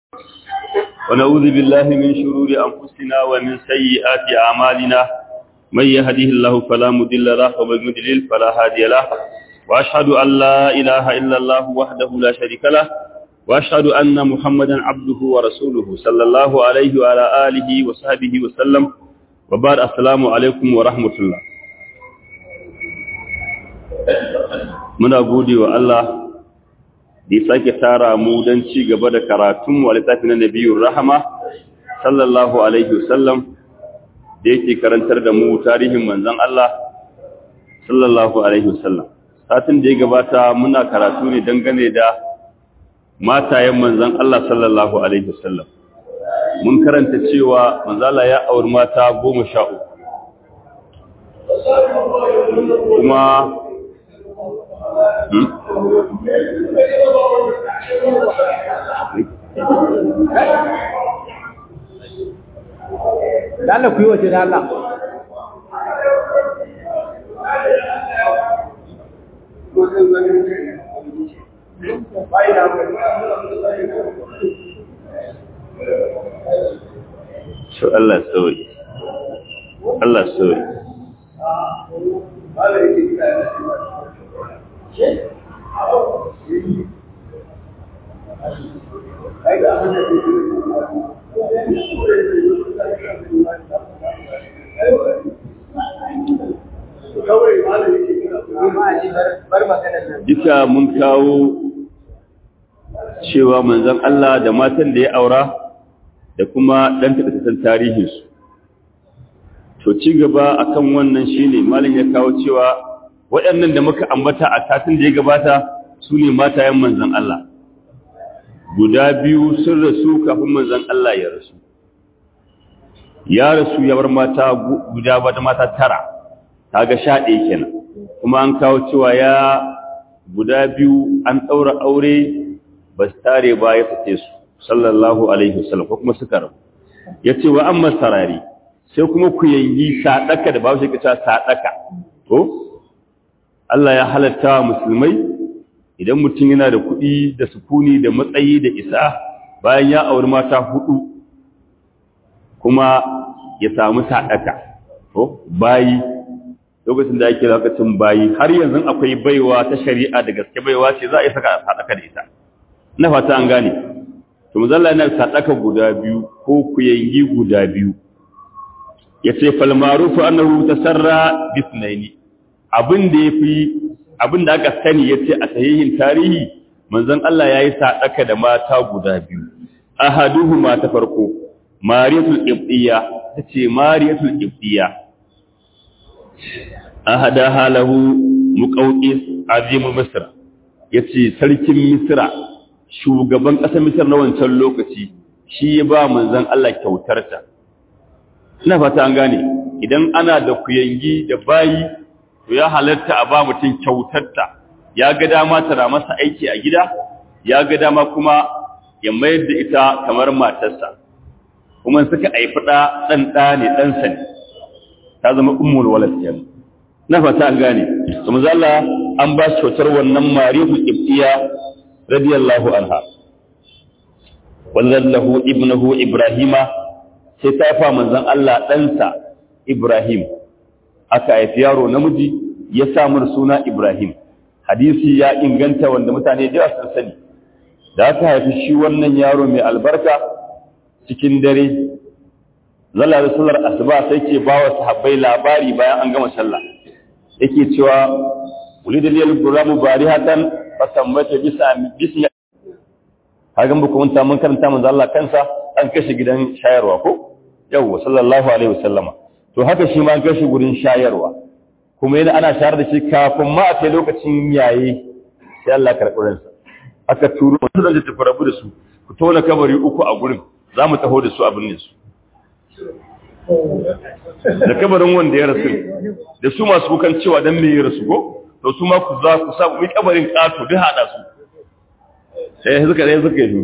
ونعوذ بالله من شرور أنفسنا ومن سيئات أعمالنا من يهده الله فلا مضل له ومن يضلل فلا هادي له وأشهد أن لا إله إلا الله وحده لا شريك له وأشهد أن محمدا عبده ورسوله صلى الله عليه وعلى آله وصحبه وسلم وبعد السلام عليكم ورحمة الله muna gode wa Allah da ya sake tara mu don ci gaba da karatun wa littafi na nabiyun rahama sallallahu alaihi wasallam da yake karantar da mu tarihin manzon Allah sallallahu alaihi wasallam satin da ya gabata muna karatu ne dangane da matayen manzon Allah sallallahu alaihi wasallam mun karanta cewa manzala ya auri mata goma sha uku kuma Dala ku yi waje da Allah. So Allah sauyi. Allah sauyi. Duka mun kawo cewa manzon Allah da matan da ya aura da kuma ɗan taɗaɗɗen tarihinsu. To ci gaba akan wannan shine malin ya kawo cewa waɗannan da muka ambata a satin da ya gabata su ne matayen manzan Allah guda biyu sun rasu kafin manzan Allah ya rasu ya rasu ya bar mata guda bata mata tara ta ga sha ɗaya kenan kuma an kawo cewa ya guda biyu an ɗaura aure ba su tare ba ya fice su sallallahu alaihi wasallam ko kuma suka rabu ya ce wa an sarari sai kuma ku yangi saɗaka da babu shi ka saɗaka to Allah ya halatta wa musulmai idan mutum yana da kuɗi da sukuni da matsayi da isa bayan ya auri mata hudu kuma ya samu sadaka to bayi lokacin da ake lokacin bayi har yanzu akwai baiwa ta shari'a da gaske baiwa ce za a yi saka sadaka da ita na fata an gane to muzalla yana sadaka guda biyu ko kuyangi guda biyu yace fal ma'rufu annahu tasarra bisnaini abin da ya fi abin da aka sani ya ce a sahihin tarihi manzon Allah ya yi saɗaka da mata guda biyu ahaduhu ma ta farko mariyatul ibdiya ta ce mariyatul ibdiya ahada halahu muqawqis azimul misra yace sarkin misra shugaban ƙasar misra na wancan lokaci shi ya ba manzon Allah kyautarta ina fata an gane idan ana da kuyangi da bayi to ya halatta a ba mutum kyautarta ya ga dama tana masa aiki a gida ya ga dama kuma ya mayar da ita kamar matarsa kuma suka haifi ɗa ɗan ɗa ne ɗansa ne ta zama ummul walad kenan na fata an gane to manzo Allah an ba shi kyautar wannan marihu ibtiya radiyallahu anha wallahu ibnuhu ibrahima sai ta fa manzon Allah ɗansa ibrahim aka haifi yaro namiji ya samu suna Ibrahim hadisi ya inganta wanda mutane da sun sani da aka haifi shi wannan yaro mai albarka cikin dare zalla da sallar asuba sai ke ba wa sahabbai labari bayan an gama sallah yake cewa ulidal yal gulamu barihatan fasammata bisa bismi hagan buku mun ta mun karanta manzo Allah kansa an kashe gidan shayarwa ko yawwa sallallahu alaihi wasallama to haka shi ma gashi gurin shayarwa kuma yana ana shayar da shi kafin ma a kai lokacin yaye sai Allah karɓi ransa aka turo su da tafi rabu da su ku tona kabari uku a gurin za mu taho da su abin ne su da kabarin wanda ya rasu da su masu kukan cewa dan me ya rasu ko to su ma ku za ku sa mu kabarin kato duk hada su sai suka dai suka yi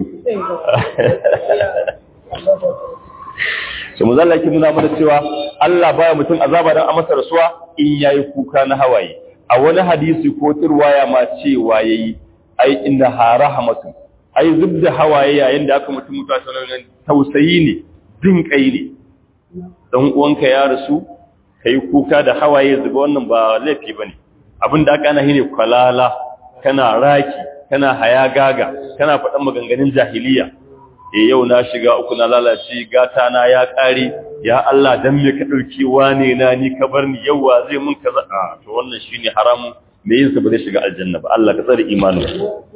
sai muzalla yake nuna mana cewa Allah baya mutum azaba dan a masa rasuwa in yayi kuka na hawaye a wani hadisi ko turwaya ma cewa yayi ai inna ha rahmatun ai zub da hawaye yayin da aka mutum mutuwa sanar tausayi ne jin kai ne dan uwanka ya rasu kai kuka da hawaye zuba wannan ba laifi bane abin da aka ana shine kwalala kana raki kana hayagaga kana faɗan maganganun jahiliya e yau na shiga uku na lalace gata na ya ƙare ya Allah dan me ka dauki wane na ni ka bar ni yawa zai mun kaza a to wannan shine haramun me yin sa ba zai shiga aljanna ba Allah ka tsare imanin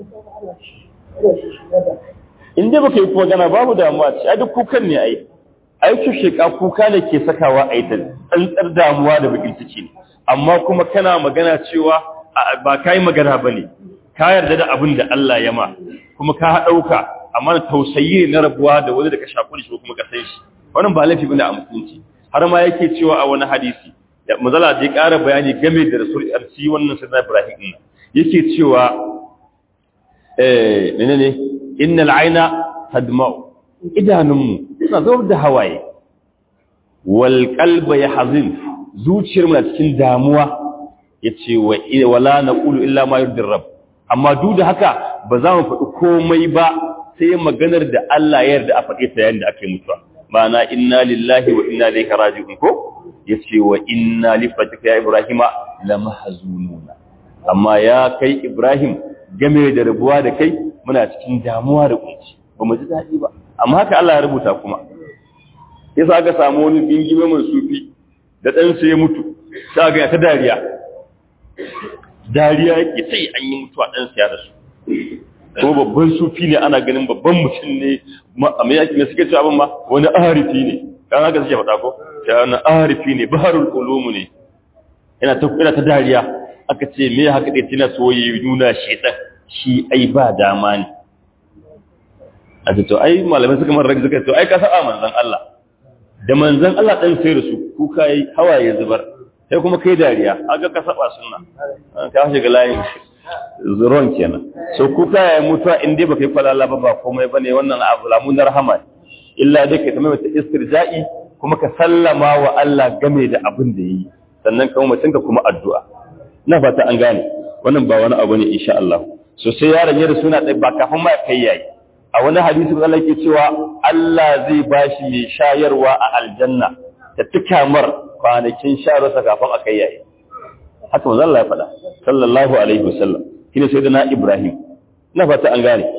in dai baka yi magana babu damuwa ce a duk kukan ne ai ai ku sheka kuka ne ke sakawa a ita tsantsar damuwa da bakin ciki ne amma kuma kana magana cewa ba kai magana bane ka yarda da abin da Allah ya ma kuma ka dauka amma tausayi ne na rabuwa da wani da ka shaku da shi kuma ka san shi wannan ba laifi bane a musulunci har ma yake cewa a wani hadisi da mazala da ya ƙara bayani game da rasul arsi wannan sayyidina Ibrahim din yake cewa eh menene innal aina tadma'u idanunmu suna zubar da hawaye wal qalba yahzin zuciyar mu na cikin damuwa yace wa wala naqulu illa ma yurdi rabb amma duk da haka ba za mu faɗi komai ba sai maganar da Allah ya yarda a faɗe ta yayin da aka yi mutuwa ma'ana inna lillahi wa inna ilaihi raji'un ko yace wa inna li fatika ya ibrahima lamahzununa amma ya kai ibrahim game da rabuwa da kai muna cikin damuwa da kunci ba mu ji daɗi ba amma haka Allah ya rubuta kuma yasa aka samu wani bingime mai sufi da ɗansa ya mutu sai ga ta dariya dariya yake sai an yi mutuwa ɗansa ya rasu ko babban sufi ne ana ganin babban mutum ne a mai yaki ne suke cewa abin ma wani arifi ne kan haka suke faɗa ko ta wani arifi ne baharul ulumu ne ina ta ina ta dariya aka ce me haka dai tana so yi nuna shedan shi ai ba dama ne a ce to ai malamai suka mara rage suka to ai ka saba manzon Allah da manzon Allah dan sai da su kuka yi hawaye zubar sai kuma kai dariya aga ka saba sunna ka shiga layin zuron kenan so kuka ya mutuwa in dai baka yi falala ba ba komai bane wannan abu lamun rahama illa dai kai tamai wata istirja'i kuma ka sallama wa Allah game da abin da yi sannan kuma mutum ka kuma addu'a ina fata an gane wannan ba wani abu ne insha Allah so sai yaron ya rasu na ba kafin ma kai yayi a wani hadisi Allah yake cewa Allah zai bashi mai shayarwa a aljanna ta tukamar kwanakin shayarwarsa kafin a kai yayi haka manzo Allah ya faɗa sallallahu alaihi wasallam shine sai da na Ibrahim ina fata an gane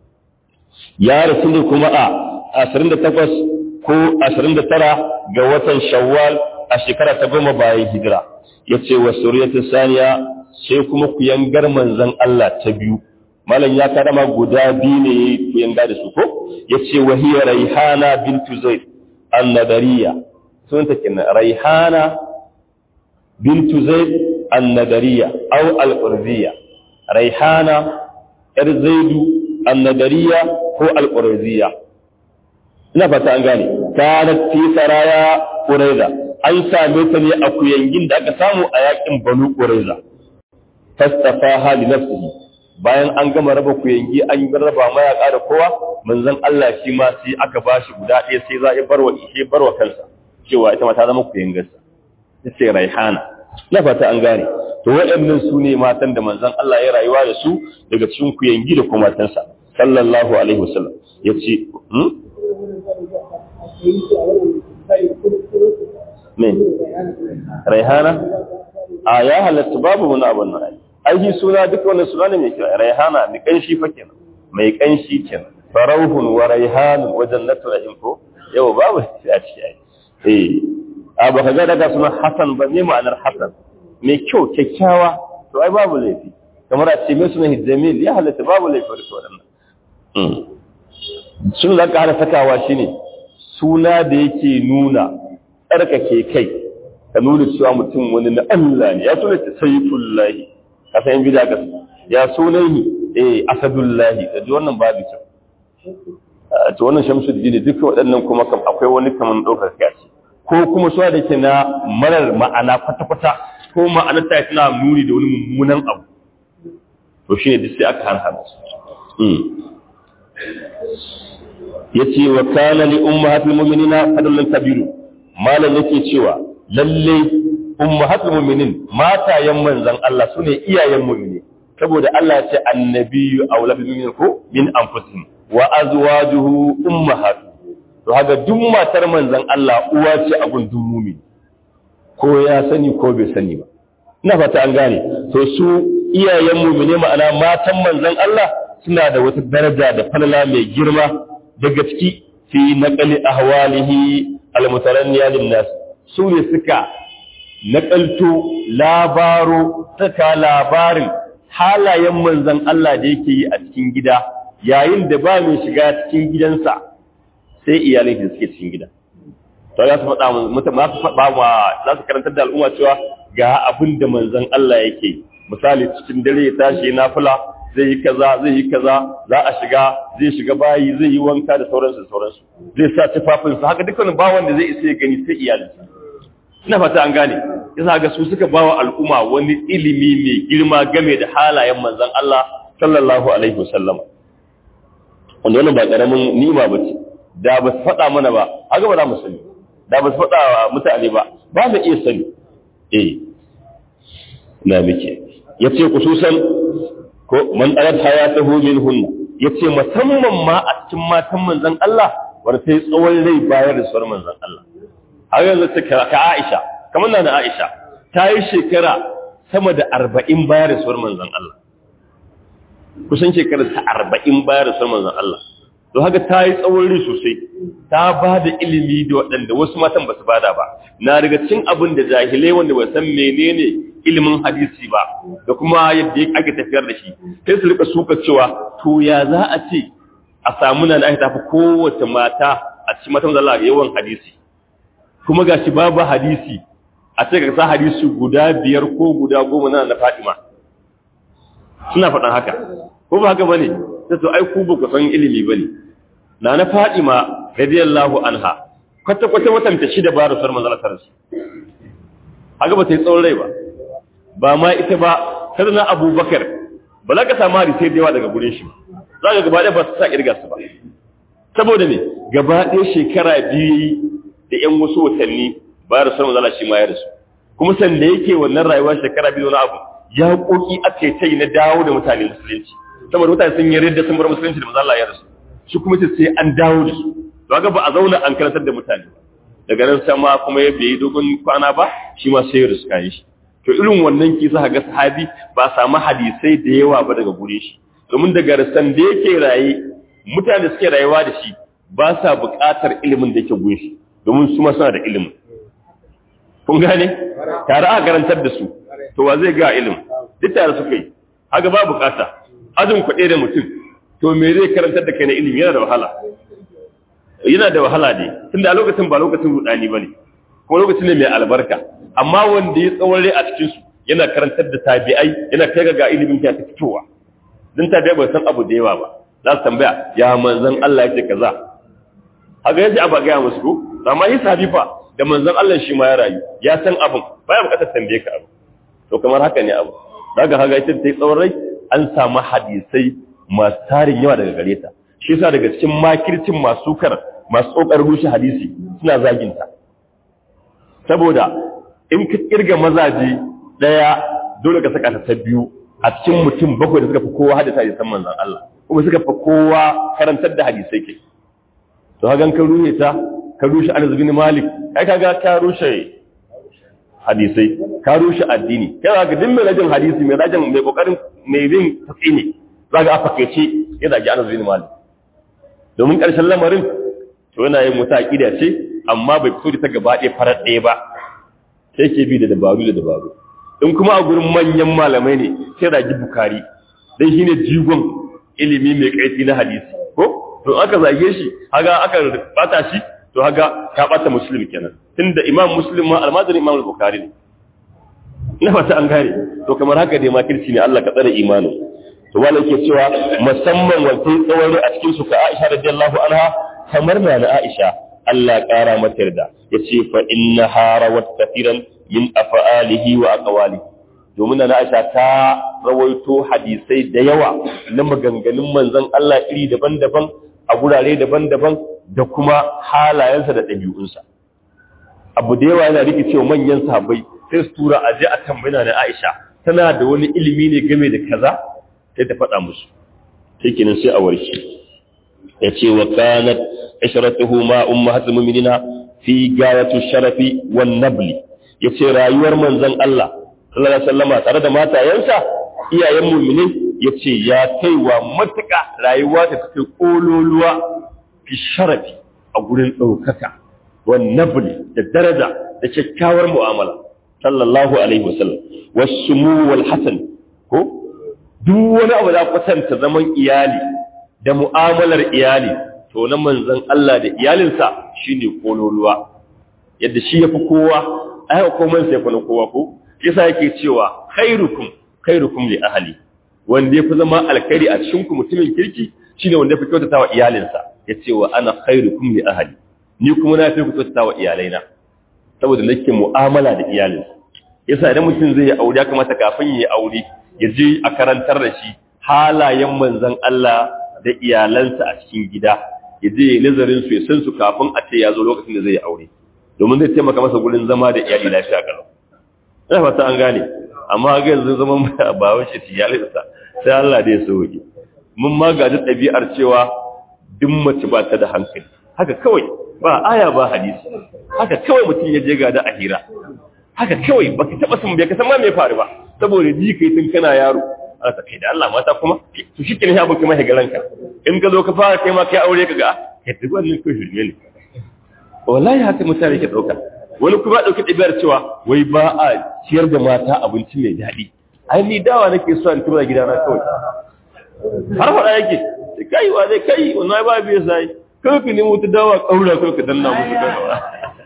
ya rasu ne kuma a 28 ko 29 ga watan Shawwal a shekara ta goma bayan hijira yace wa suriyatu saniya sai kuma ku yangar manzon Allah ta biyu malam ya karama guda biyu ne ku yanga da su ko yace wa hiya raihana bintu zaid an-nadariya sunta kenan raihana bintu zaid النذرية أو القرزية ريحانة إرزيد النذرية هو القرزية نفت أنغاني كانت في سرايا قريزة أن سامتني أكو ينجين داك سامو أياكم بنو قريزة فاستفاها لنفسه bayan an gama raba kuyangi an yi raba mayaka da kowa manzon Allah shi ma sai aka bashi guda ɗaya sai za a barwa ishe barwa kansa cewa ita ma ta zama kuyangarsa sai raihana na fata an gane to waɗannan su ne matan da manzon Allah ya rayuwa da su daga cikin kuyangi da kuma matansa sallallahu alaihi wasallam yace hmm me raihana a ya halatta babu wani abun nan ai shi suna duk wannan suna ne mai kira raihana mai kanshi fa kenan mai kanshi kenan farauhun wa raihanun wa jannatu na'im ko yau babu shi a ciki ai eh a baka ga daga suna Hassan ba ne ma'anar Hassan mai kyau kyakkyawa to ai babu laifi kamar a ce mai suna Jamil ya halatta babu laifi da waɗannan sun da ƙara sakawa shine suna da yake nuna tsarkake kai ka nuna cewa mutum wani na Allah ne ya suna sayyidullahi ka san bida ka ya sunan ni eh asadullahi da wannan babu kyau to wannan shamsuddin duka waɗannan kuma akwai wani kaman ɗaukar kaci ko kuma suwa da ke na marar ma'ana kwata-kwata ko ma'anar ta tana nuni da wani mummunan abu to shi ne duk sai aka hana su ya ce wa kana li ummahatul mu'minina fadlun kabiru malam yake cewa lalle ummahatul mu'minin matayen manzon Allah sune iyayen mu'mini saboda Allah ya ce annabiyyu aula bi minkum min anfusihim wa azwajuhu ummahatuhum to haka duk matar manzon Allah uwa ce a gun mumin ko ya sani ko bai sani ba ina fata an gane to su iyayen mu'mine ma'ana matan manzon Allah suna da wata daraja da falala mai girma daga ciki fi naqali ahwalihi almutaranniya linnas su ne suka naƙalto labaro saka labarin halayen manzon Allah da yake yi a cikin gida yayin da ba mai shiga cikin gidansa sai iyalin da suke cikin gida to za su faɗa mutum za su faɗa wa za su karantar da al'umma cewa ga abin da manzon Allah yake misali cikin dare ya tashi na fula zai yi kaza zai yi kaza za a shiga zai shiga bayi zai yi wanka da sauransu da sauransu zai sa tufafinsa haka dukkan ba wanda zai isa ya gani sai iyalinsa ina fata an gane yasa ga su suka bawa al'umma wani ilimi mai girma game da halayen manzon Allah sallallahu alaihi wasallam wanda wannan ba karamin nima bace da ba su faɗa mana ba haka ba za mu sani da ba su faɗa wa mutane ba ba mu iya sani eh na muke yace kususan ko man arat hayatahu minhunna yace musamman ma a cikin matan manzon Allah wanda sai tsawon rai bayar da sauran manzon Allah har yanzu ta ka Aisha kamar na Aisha ta yi shekara sama da arba'in bayar da sauran manzon Allah kusan shekara ta arba'in bayar da sauran manzon Allah to haka ta yi tsawon rai sosai ta ba da ilimi da waɗanda wasu matan ba su bada ba na daga cin abin da jahilai wanda ba san menene ilimin hadisi ba da kuma yadda ake tafiyar da shi sai su rika suka cewa to ya za a ce a samu na da aka tafi kowace mata a cikin matan zalla yawan hadisi kuma gashi babu hadisi a ce ka sa hadisi guda biyar ko guda goma na na Fatima suna faɗan haka ko ba haka bane sai to ai ku ba ku san ilimi bane na na Fatima radiyallahu anha kwata kwata watan ta shida ba rasul manzon Allah haka ba ta yi tsawon rai ba ba ma ita ba sai na Abubakar ba za ka samu hadisi da yawa daga gurin shi za ka gaba ɗaya ba su sa kirga su ba saboda me gaba ɗaya shekara biyu da ‘yan wasu watanni ba da sanar zala shi ma ya rasu kuma sanda yake wannan rayuwar shekara biyu na abu ya koki aka ta yi na dawo da mutane musulunci saboda mutane sun yi ridda sun bar musulunci da mazala ya rasu shi kuma ce sai an dawo da su to ga ba a zauna an karantar da mutane daga nan sama kuma ya bai dogon kwana ba shi ma sai ya rasu kayan shi to irin wannan ki za ga sahabi ba samu hadisai da yawa ba daga gure shi domin daga rasan da yake raye mutane suke rayuwa da shi ba sa buƙatar ilimin da yake gun shi domin su ma suna da ilimin kun gane tare a karantar da su to wa zai ga ilimin duk tare suka yi haka ba buƙata ajin kuɗe da mutum to me zai karantar da kai na ilimi yana da wahala yana da wahala ne tunda a lokacin ba lokacin rudani bane kuma lokacin ne mai albarka amma wanda ya tsawon a cikin su yana karantar da tabi'ai yana kai ga ilimin ta fitowa dan tabi'ai ba san abu da yawa ba za su tambaya ya manzon Allah yake kaza haka yaji aba ga musu ko amma yi sabi fa da manzon Allah shi ma ya rayu ya san abin baya bukatar tambaye ka abu to kamar haka ne abu daga haka ita ta yi tsawon rai an samu hadisai masu tarin yawa daga gare ta shi yasa daga cikin makircin masu kar masu kokarin rushe hadisi suna zaginta saboda in ka kirga mazaje daya dole ka saka ta ta biyu a cikin mutum bakwai da suka fi kowa hadisa hadisan manzon Allah kuma suka fi kowa karantar da hadisai ke to hagan ka rushe ta ka rushe Anas bin Malik kai kaga ka rushe hadisai ka rushe addini kai ga din mai rajin hadisi mai rajin mai kokarin mai bin tsini zaka a fakaice ya zagi Anas bin Malik domin karshen lamarin to yana yin muta aqida ce amma bai fito da ta gaba ɗaya farar ɗaya ba sai ke bi da dabaru da dabaru in kuma a gurin manyan malamai ne sai ragi bukari dan shine jigon ilimi mai kaifi na hadisi ko to aka zage shi haga aka bata shi to haga ka bata muslim kenan tunda imam muslim ma almajirin imam al-bukhari ne ina fata an gane to kamar haka dai makirci ne Allah ka tsare imanin to wala yake cewa musamman wancan tsawon a cikin su ka Aisha radiyallahu anha kamar na na Aisha Allah ƙara mata yarda yace fa inna harawat kathiran min af'alihi wa aqwalihi domin na Aisha ta rawaito hadisai da yawa na maganganun manzon Allah iri daban-daban a gurare daban-daban da kuma halayensa da ɗabi'unsa abu da yawa yana rike cewa manyan sahabbai sai su tura a je a tambayina na Aisha tana da wani ilimi ne game da kaza sai ta faɗa musu shikenan sai a warke ya ce wa kanat ishratuhu ma ummahatul mu'minina fi gayatu sharafi wan nabli yace rayuwar manzon Allah sallallahu alaihi wasallama tare da matayensa iyayen mu'minin yace ya kaiwa matuƙa rayuwa ta take kololuwa fi sharafi a gurin ɗaukaka wan nabli da daraja da kyakkyawar mu'amala sallallahu alaihi wasallam wasumu wal hasan ko duk wani abu da kwatanta zaman iyali da mu'amalar iyali to na manzon Allah da iyalinsa shine kololuwa yadda shi yafi kowa ai komai sai kuna kowa ko yasa yake cewa khairukum khairukum li ahli wanda yafi zama alkhairi a cikin ku mutumin kirki shine wanda yafi kyautata wa iyalinsa yace wa ana khairukum li ahli ni kuma na fi ku kyautata wa iyalaina saboda nake mu'amala da iyalinsa yasa idan mutum zai yi aure ya kamata kafin ya yi aure ya je a karantar da shi halayen manzon Allah da iyalansa a cikin gida ya je nazarin su ya san su kafin a ce ya zo lokacin da zai yi aure domin zai taimaka masa gurin zama da iyali lafiya kalau ina fata an gane amma ga yanzu zaman ba wace iyalinsa sai Allah da ya sauke mun ma gaji ɗabi'ar cewa duk mace ba ta da hankali haka kawai ba aya ba hadisi haka kawai mutum ya je ga da ahira haka kawai baka taba san bai ka san ma me faru ba saboda ji kai tun kana yaro aka kai da Allah mata kuma to shi kenan ya baka mai garanka in ka zo ka fara kai ma kai aure ka ga kai duk wannan ko shirme ne wallahi haka mutane ke dauka wani kuma dauki ɗabi'ar cewa wai ba a ciyar da mata abinci mai daɗi ai ni dawa nake so in tura gidana kawai har faɗa yake kai wa zai kai wannan ba biye sai kai ka nemo ta dawa kaura kai ka danna musu dawa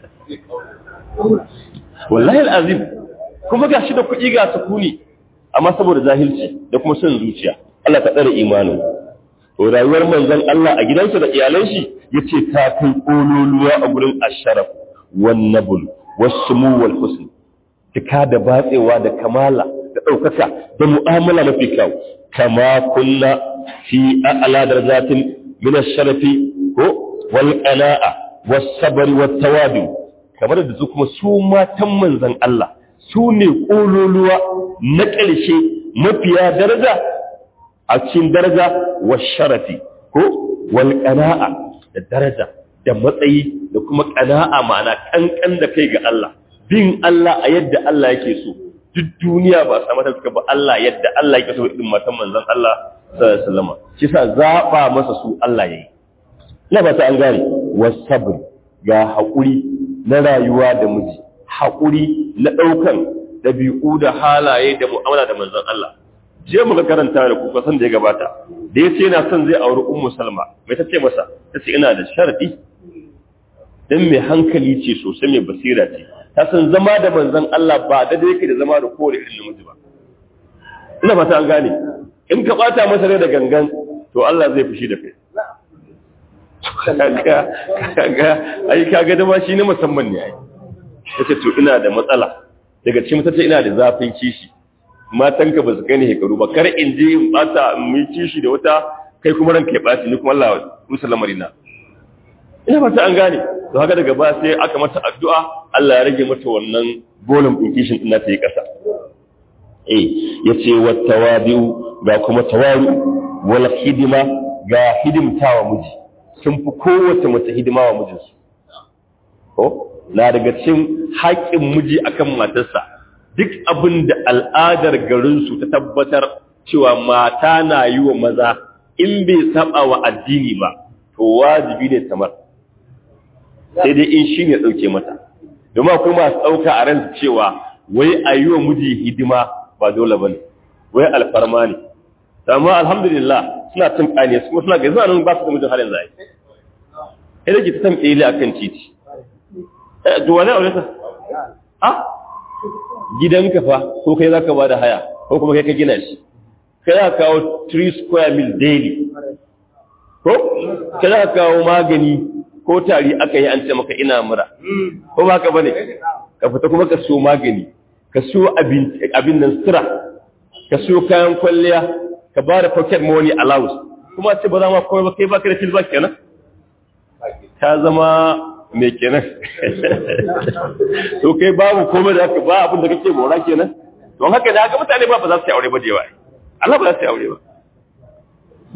wallahi al'azim kuma ga shi da kuɗi ga sukuni amma saboda zahilci da kuma son zuciya Allah ka tsare imanin to rayuwar manzon Allah a gidansa da iyalan shi yace ta kai kololuwa a gurin asharaf wan nabul wasmu wal husn tika da batsewa da kamala da daukaka da mu'amala mafi kyau kama kunna fi a'la darajatin min ash-sharafi ko wal qana'a was sabr wat tawadu kamar da su kuma su matan manzan Allah su ne ƙololuwa na ƙarshe mafiya daraja a cikin daraja wa sharafi ko wal ƙana'a da daraja da matsayi da kuma ƙana'a ma'ana ƙanƙan da kai ga Allah bin Allah a yadda Allah yake so duk duniya ba sa mata suka ba Allah yadda Allah yake so irin matan manzan Allah sallallahu alaihi wasallam shi sa zaba masa su Allah yayi ina ba ta an gane wasabr ga haƙuri na rayuwa da miji haƙuri na ɗaukan ɗabi'u da halaye da mu'amala da manzon Allah je muka karanta da kuka san da ya gabata da ya ce yana son zai auri ummu salma mai ta ce masa ta ce ina da sharadi dan mai hankali ce sosai mai basira ce ta san zama da manzon Allah ba da yake da zama da kowane irin namiji ba ina fata an gane in ka bata masa rai da gangan to Allah zai fushi da kai kaga kaga ai kaga da ma shi ne musamman ne ai yace to ina da matsala daga cikin mutace ina da zafin kishi matanka ba su kai ne hekaru ba kar in je in bata mu kishi da wata kai kuma ranka ya baci ni kuma Allah musallama marina ina ba ta an gane to haka daga ba sai aka mata addu'a Allah ya rage mata wannan bolon din kishin din ta yi kasa eh yace wat tawadu ga kuma tawadu wal hidima ga hidimtawa miji sun fi kowace mace hidima wa mijinsu ko na daga cikin haƙƙin miji akan matarsa duk abin da al'adar garinsu ta tabbatar cewa mata na yi wa maza in bai saba wa addini ba to wajibi ne tamar sai dai in shi ne ɗauke mata domin akwai masu ɗauka a ran cewa wai a yi wa miji hidima ba dole ba ne wai alfarma ne amma alhamdulillah suna cin ƙane su kuma suna ga zuwa nan ba su da mijin halin zai sai da ke ta tambaye a kan titi to wani aure ta a gidanka fa ko kai za ka ba da haya ko kuma kai ka gina shi kai za ka kawo 3 square mil daily ko kai za ka kawo magani ko tari aka yi an ce maka ina mura ko ba ka bane ka fita kuma ka so magani ka so abin nan sutura ka so kayan kwalliya ka ba da pocket money allowance kuma ce ba za ma kawai ba kai ba ka da feedback kenan ta zama mai kenan to kai babu komai da haka ba abin da kake mora kenan don haka da haka mutane ba ba za su yi aure ba da yawa Allah ba za su yi aure ba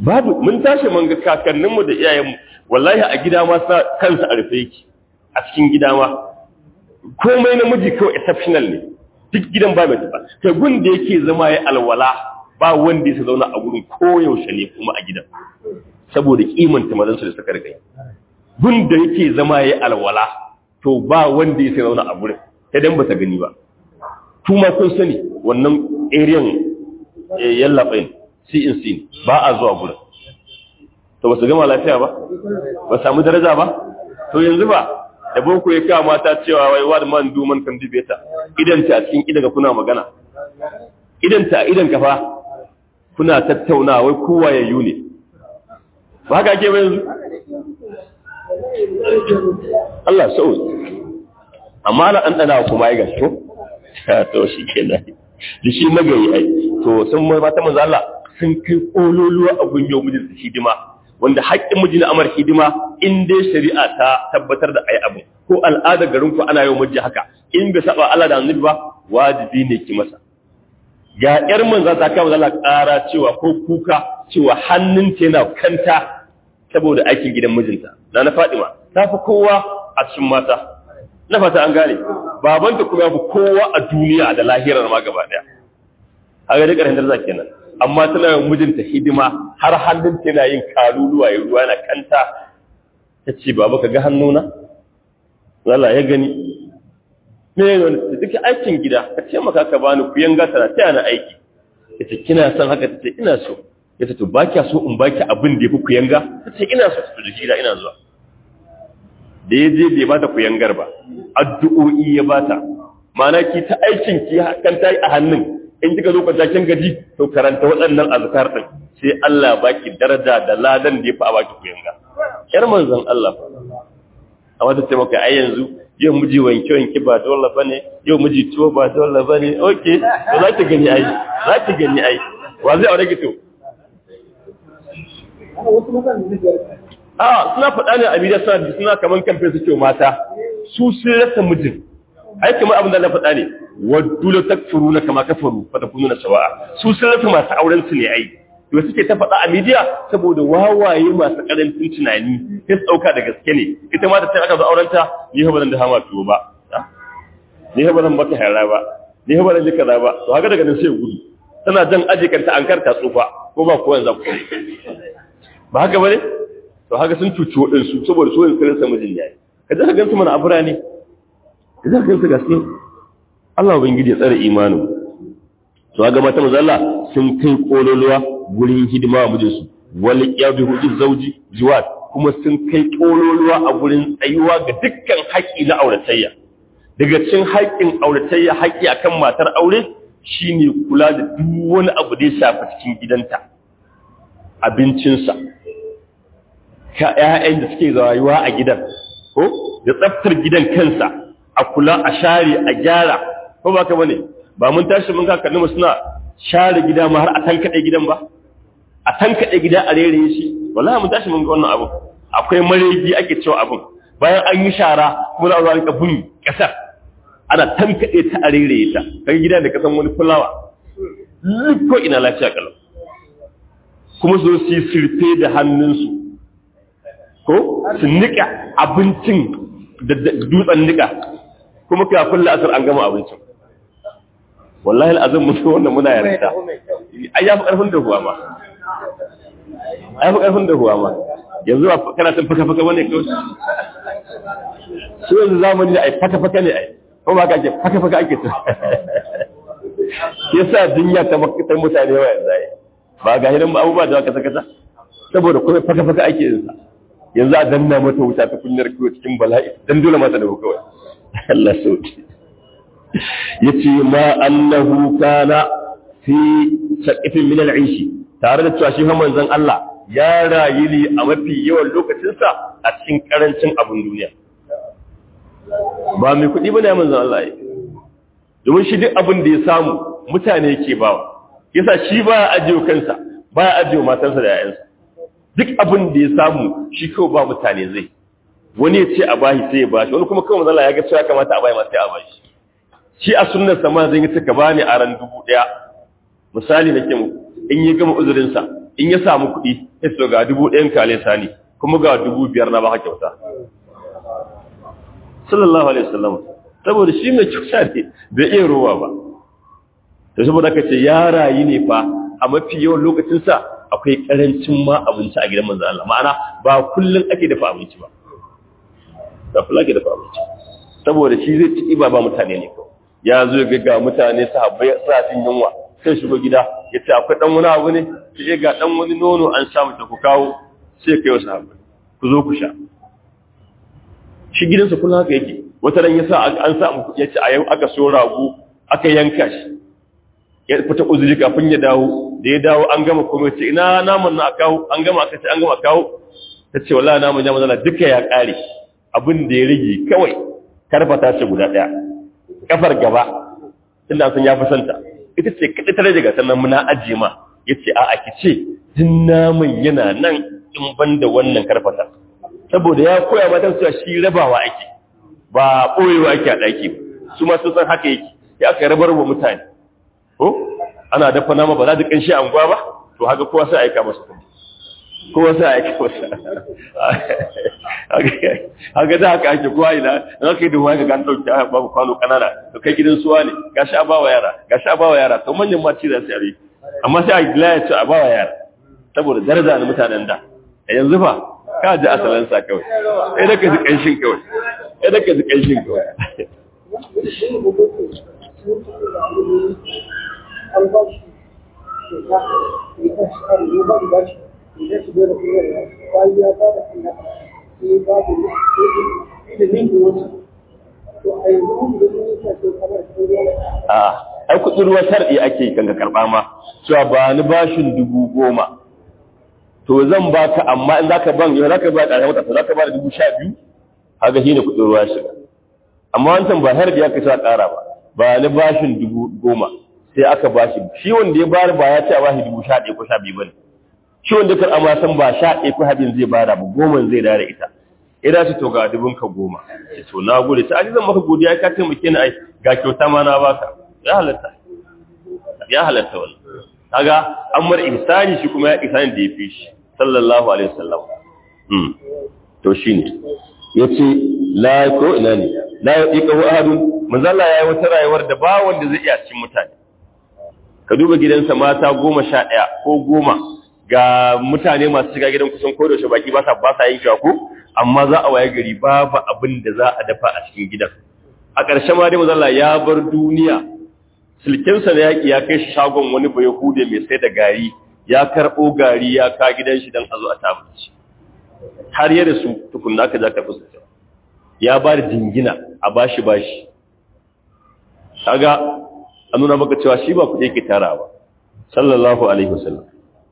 babu mun tashi mun ga kakanninmu da iyayenmu wallahi a gida ma sa kansa a rufe yake a cikin gida ma komai namiji kawai exceptional ne duk gidan ba mai tafa kai gun da yake zama ya alwala ba wanda ya zauna a gurin koyaushe ne kuma a gidan saboda kimanta mazansu da suka rikai gun da yake zama ya alwala to ba wanda ya zauna a gurin idan ba ta gani ba kuma kun sani wannan ariyan yallaɓain cnc ba a zuwa gurin to ba su gama lafiya ba ba samu daraja ba to yanzu ba da boko ya kawo mata cewa wai wa man do man kan dibeta idanta a cikin idan kuna magana idanta a idan kafa kuna tattauna wai kowa ya yi ne ba haka ake yanzu Allah sau amma na an dana kuma ya gasko to shi kenan da shi magayi ai to sun mata manzo Allah sun kai kololuwa a gunyo mijin hidima wanda haƙƙin miji na amar hidima in dai shari'a ta tabbatar da ai abu ko al'adar garin ku ana yau miji haka in bai saba Allah da annabi ba wajibi ne ki masa ga yar manzo ta kama Allah ƙara cewa ko kuka cewa hannunta yana kanta saboda aikin gidan mijinta na na Fadima ta fi kowa a cikin mata na fata an gane babanta kuma ya fi kowa a duniya da lahirar ma gaba daya haka da ƙarshen darza kenan amma tana yin mijinta hidima har hannun tana yin kaluluwa ya ruwa na kanta ta ce baba ka ga hannuna Allah ya gani me ne wani ta duka aikin gida ka ce maka ka bani ku yanga tana ta na aiki ya ce kina son haka ta ce ina so ya ce to ba kya so in baki abin da ya fi ku yanga ta ce ina so ta da gida ina zuwa da ya je bai bata ku yangar ba addu'o'i ya bata ma'ana ki ta aikin ki kan ta yi a hannun in kika zo kwanta kin gaji to karanta waɗannan azkar din sai Allah baki daraja da ladan da yafi a baki ku yanga yar manzon Allah amma ta ce maka ai yanzu yau miji wanke wanke ba dole bane yau miji tuwo ba dole bane okay to za ki gani ai za ki gani ai wa zai aure ki to a suna faɗa ne a bidiyar suna suna kaman kamfe suke mata su sun rasa mijin ai kamar abin da na faɗa ne waddu la takfuru kama kafaru fa takununa sawa'a su sun rasa masu auren su ne ai to suke ta faɗa a midiya saboda wawaye masu karancin tunani sai su dauka da gaske ne ita ma da ta aka zo auren ta ni ba zan da hama tuwo ba ni ba zan baka hara ba ni ba zan ji kaza ba to haka daga nan sai gudu tana jan aje kanta an karta tsufa ko ba ko yanzu ku ba haka bane to haka sun cuci waɗansu saboda so yin kiransa mijin yayi ka ji ka gansu mana abura ne ka ji ka gansu gaske Allah ubangiji ya tsare imanin to ga mata manzo Allah sun kai kololuwa gurin hidima wa mijinsu wal yabi hudu zauji jiwat kuma sun kai kololuwa a gurin tsayuwa ga dukkan haƙi na auratayya daga cikin haƙin auratayya haƙi akan matar aure shine kula da duk wani abu da ya shafi cikin gidanta abincinsa ka ƴaƴan da suke rayuwa a gidan ko da tsaftar gidan kansa a kula a share a gyara ko ba ka bane ba mun tashi mun kakanni mu suna share gida ma har a tankaɗe gidan ba a tankaɗe gida a rere shi wallahi mun tashi mun ga wannan abu akwai maregi ake cewa abun bayan an yi shara kuma za a zuwa rika bin ƙasar ana tankaɗe ta a rere ta kai gida da kasan wani fulawa ko ina lafiya kalau kuma su su yi sirfe da hannunsu ko su nika abincin da dutsen nika kuma kai kulle asar an gama abincin wallahi al'azim mutu wannan muna yarda ai ya fi karfin da huwa ma ai fi karfin da huwa ma yanzu ba kana san faka faka bane kawai su yanzu zamani ai faka faka ne ai ko ba ka ake faka faka ake ta yasa dunya ta makitar mutane wa yanzu ai ba ga hidan abubuwa da aka saka ta saboda kuma faka faka ake yin sa yanzu a danna mata wuta ta kunyar kiwo cikin bala'i dan dole mata da kawai Allah sauki yace ma annahu kana fi saqifin min al'ishi tare da cewa shi fa manzon Allah ya rayu ne a mafi yawan lokacinsa a cikin karancin abun duniya ba mai kuɗi bane manzon Allah ya domin shi duk abin da ya samu mutane yake bawa yasa shi ba ya ajiye kansa ba ya ajiye matansa da yayansa duk abin da ya samu shi kawai ba mutane zai wani ya ce a bashi sai ya bashi wani kuma kawai mazala ya ga cewa kamata a bayi masu sai a bashi shi a sunnar sama zai yi ka bani a ran dubu ɗaya misali nake mu in yi gama uzurinsa in ya samu kuɗi ya so ga dubu ɗayan kale sani kuma ga dubu biyar na baka kyauta sallallahu alaihi wasallam saboda shi mai kyauta ne bai iya rowa ba to saboda ka ce ya rayu ne fa a mafi yawan lokacinsa akwai karancin ma abinci a gidan manzan Allah ma'ana ba kullum ake dafa abinci ba ba kullum ake dafa abinci saboda shi zai ci ba ba mutane ne ko ya zo ga ga mutane sahabbai suna cin yunwa sai shigo gida ya ce akwai dan wani abu ne sai ga dan wani nono an samu ta ku kawo sai kai wasu sahabbai ku zo ku sha shi gidansa kullum haka yake wata ran yasa an samu kuɗi ya ce a yau aka so rago aka yanka shi ya fita uzuri kafin ya dawo da ya dawo an gama kuma ce ina naman na kawo an gama aka ce an gama kawo ta ce wallahi naman ya mazana duka ya kare abin da ya rage kawai karfata ce guda daya kafar gaba tunda sun ya fi santa ita ce kada ta rage gasar nan muna ajiye ma yace a a kice din naman yana nan in banda wannan karfata saboda ya koya mata cewa shi rabawa ake ba boyewa ake a daki su ma sun san haka yake ya aka rabar wa mutane ko ana dafa nama ba za ta kanshi anguwa ba to haka kowa sai aika masa kuma kowa sai aika masa haka da haka ake kowa ina in aka yi duhuwa ga gan dauki babu kwano kanana to kai gidan suwa ne ga sha bawa yara ga sha bawa yara to manyan ma ci za su yi amma sai a gila ya ce a bawa yara saboda daraja na mutanen da a yanzu fa ka ji asalin sa kawai sai da ka ji kanshin kawai sai da ka ji kanshin kawai an ba shi kyauta ya kan shi kare ya ba shi ba shi ya shi bai da kuma ya bayan ya ba da kan haka sai ba da ya da ninki wani to a yanzu mun da sun yi sa sai kamar sun yi a ai kudin ruwa shar'i ake kan ka karba ma cewa ba ni bashin dubu goma to zan baka amma in zaka ban yau zaka ba ƙarshen wata zaka ba da dubu sha biyu haka shine kudin ruwa shiga amma wancan ba har da ya kai sa ƙara ba ba ni bashin dubu goma sai aka bashi shi wanda ya bayar ba ya ce a bashi dubu sha ɗaya ko sha biyu bane shi wanda kar amma san ba sha ɗaya ko habin zai bada ba goma zai dare ita ina ce to ga dubun ka goma ce to na gode sai zan maka godiya ka taimake ni ai ga kyauta ma na baka ya halatta ya halatta wannan kaga an mar ihsani shi kuma ya ihsani da yafi shi sallallahu alaihi wasallam hmm to shine yace la ko ina ne la yaqiqu ahadun manzo Allah yayi wata rayuwar da ba wanda zai iya cin mutane ka duba gidansa mata goma sha ɗaya ko goma ga mutane masu shiga gidan kusan ko da shi baki ba sa ba sa yin shaku amma za a waye gari babu abin da za a dafa a cikin gidan a ƙarshe ma dai mazalla ya bar duniya silkensa na yaƙi ya kai shi shagon wani bai hude mai sai da gari ya karɓo gari ya ka gidan shi don a zo a tabbaci har yadda su tukunna ka za ka fi ya ba da jingina a bashi bashi kaga an nuna maka cewa shi ba kuɗi yake tara ba sallallahu alaihi wasallam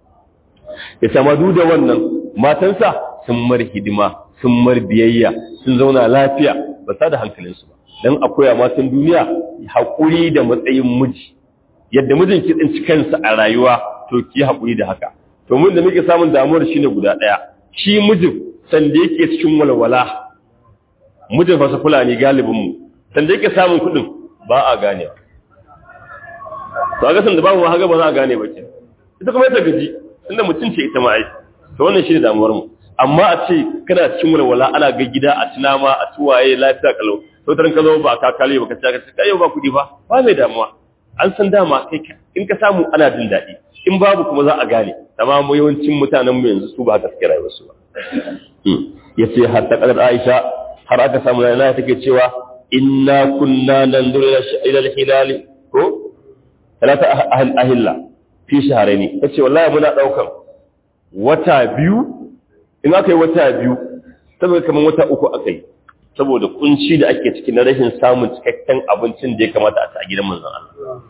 ya samadu da wannan matansa sun mar hidima sun mar biyayya sun zauna lafiya ba sa da hankalinsu ba don akwai a matan duniya haƙuri da matsayin miji yadda mijin ki tsinci kansa a rayuwa to ki haƙuri da haka to mun da muke samun damuwar shi ne guda ɗaya shi mijin sanda yake cikin walwala mijin fasa fulani galibinmu sanda yake samun kuɗin ba a ganewa to a gasan da babu haka ba za a gane ba ke ita kuma ita gaji inda mutum ce ita ma'ai to wannan shi ne damuwar mu amma a ce kana cikin walwala ana ga gida a ci nama a ci waye lafiya kalau to tarin ka zo ba ka kale ba ka ci ka kai ba kudi ba ba mai damuwa an san dama kai in ka samu ana jin daɗi in babu kuma za a gane amma mu yawancin mutanen mu yanzu su ba haka suke rayuwar su ba yace har ta kadar Aisha har aka samu na take cewa inna kunna nanzuru ila al-hilal ko talata ahilla fi shahararni ta ce wallahi muna ɗaukan wata biyu in aka yi wata biyu saboda kamar wata uku aka yi saboda kunci da ake ciki na rashin samun cikakken abincin da ya kamata a ta gidan manzan Allah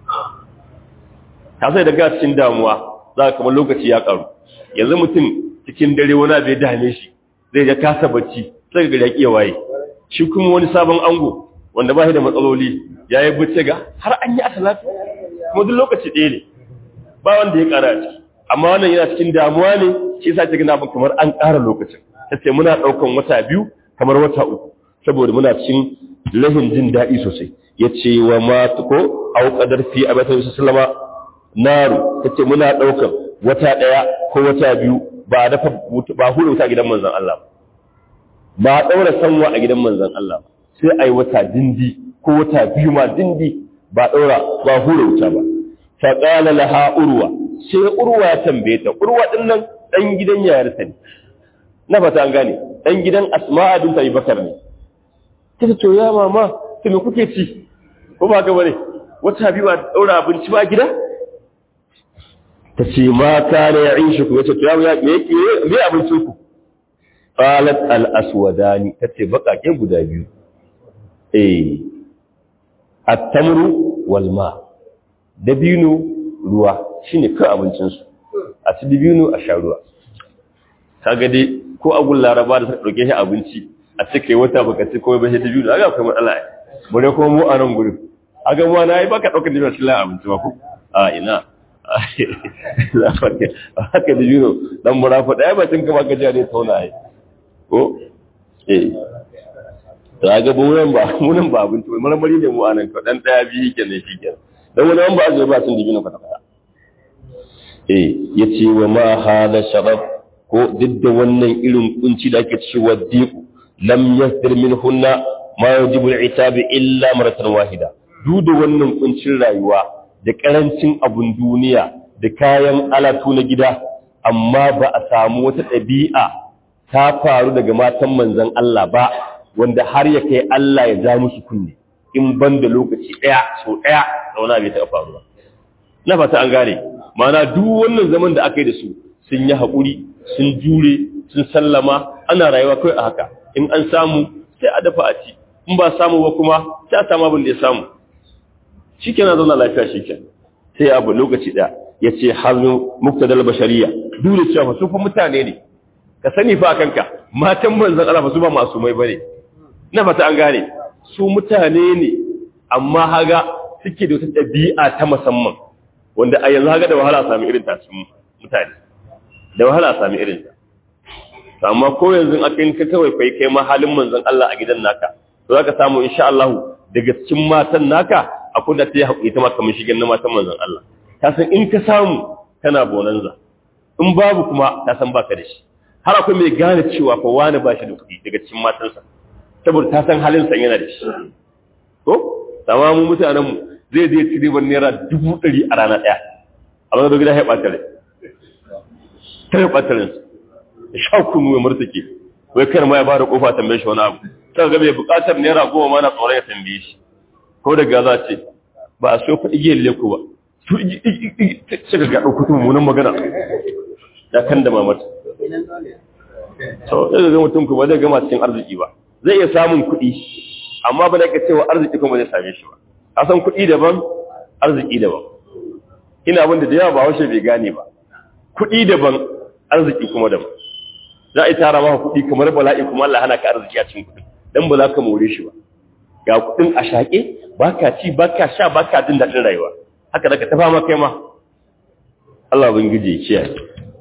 ta sai daga cikin damuwa za ka kamar lokaci ya karu yanzu mutum cikin dare wani abu ya dame shi zai ga kasa bacci sai ga ya kiya waye shi kuma wani sabon ango wanda ba shi da matsaloli ya yi bacci ga har an yi asalatu kuma duk lokaci ɗaya ne ba wanda ya ƙara ciki amma wannan yana cikin damuwa ne shi yasa cikin abin kamar an ƙara lokacin ta ce muna ɗaukan wata biyu kamar wata uku saboda muna cikin rahin jin daɗi sosai ya ce wa ma ko au qadar fi abata sallama naru ta ce muna ɗaukan wata ɗaya ko wata biyu ba a dafa ba hura wuta a gidan manzon Allah ba a ɗaura sanwa a gidan manzon Allah sai a yi wata dindi ko wata biyu ma dindi ba a ɗaura ba hura wuta ba fa qala laha urwa sai urwa ya tambaye ta urwa din nan dan gidan yayarsa ne na fata an gane dan gidan asma'a bint abi bakar ne kace to ya mama to me kuke ci ko ba ga bane wata biyu ba ɗaura abinci ba gida ta ce ma kana ya ishi ku yace to ya me yake me abincin ku qalat al aswadani tace bakake guda biyu eh at-tamru wal ma dabino ruwa shine kai abincin su a ci dabino a sha ruwa kaga dai ko agun laraba da suka dauke shi abinci a cike wata baka ci ko ba shi dabino kaga akwai matsala bare kuma mu a nan gurin aga mu na yi baka daukar dabino cikin abinci ba ko a ina haka da jino dan murafa daya bacin ka baka jiya ne tauna ai ko eh to ga buran ba munan ba abin to marmari ne mu anan to dan daya biyu kenan shi kenan dan wani ba azai ba sun dibino ka tafa eh yace wa ma hada shabab ko duk da wannan irin kunci da ake cewa diku lam yasdir minhunna ma yajibu al-itab illa maratan wahida duk da wannan kuncin rayuwa da ƙarancin abun duniya da kayan alatu na gida amma ba a samu wata ɗabi'a ta faru daga matan manzan Allah ba wanda har ya kai Allah ya ja musu kunne in ban da lokaci ɗaya sau ɗaya da wani bai taɓa faruwa na fata an gane mana duk wannan zaman da aka yi da su sun yi haƙuri sun jure sun sallama ana rayuwa kawai a haka in an samu sai a dafa a ci in ba samu ba kuma sai a samu abin da ya samu shi kenan zauna lafiya shi kenan sai abu lokaci ɗaya ya ce hannu muktadal bashariya dole cewa su fa mutane ne ka sani fa kanka matan manzon Allah ba su ba masu mai bane na fata an gane su mutane ne amma haga suke da wata ɗabi'a ta musamman wanda a yanzu haga da wahala sami irin ta su mutane da wahala sami irin ta amma ko yanzu aka yi ka kawai kai kai ma halin manzon Allah a gidan naka to zaka samu insha Allah daga cikin matan naka akwai da ta yi haƙuri ta maka shigen na matan manzan Allah ta san in ka samu kana bonanza in babu kuma ta san baka da shi har akwai mai gane cewa fa wani ba shi da kuɗi daga cikin matansa saboda ta san halin sa yana da shi ko sama mu mutanen mu zai je ci ribar naira dubu ɗari a rana ɗaya amma da gida ya ɓata rai ta ya ɓata rai sha kunu ya murtuke wai kar ma ya ba da kofa tambaye shi wani abu sai ga bai buƙatar naira goma ma na tsoron ya tambaye shi ko daga za ce ba a so faɗi giyar leko ba su suka ga ɗaukutu mummunan magana ya kan da mamata to zai ga mutum kuma zai gama cikin arziki ba zai iya samun kuɗi amma ba da ka cewa arziki kuma zai same shi ba a san kuɗi daban arziki daban ina abin da da yawa ba washe bai gane ba kuɗi daban arziki kuma daban za a yi tara maka kuɗi kamar bala'i kuma Allah hana ka arziki a cikin kuɗi dan ba za ka more shi ba ga kudin a shaƙe ba ka ci ba ka sha ba ka jin daɗin rayuwa haka daga tafa ma kai ma Allah bin gije kiyaye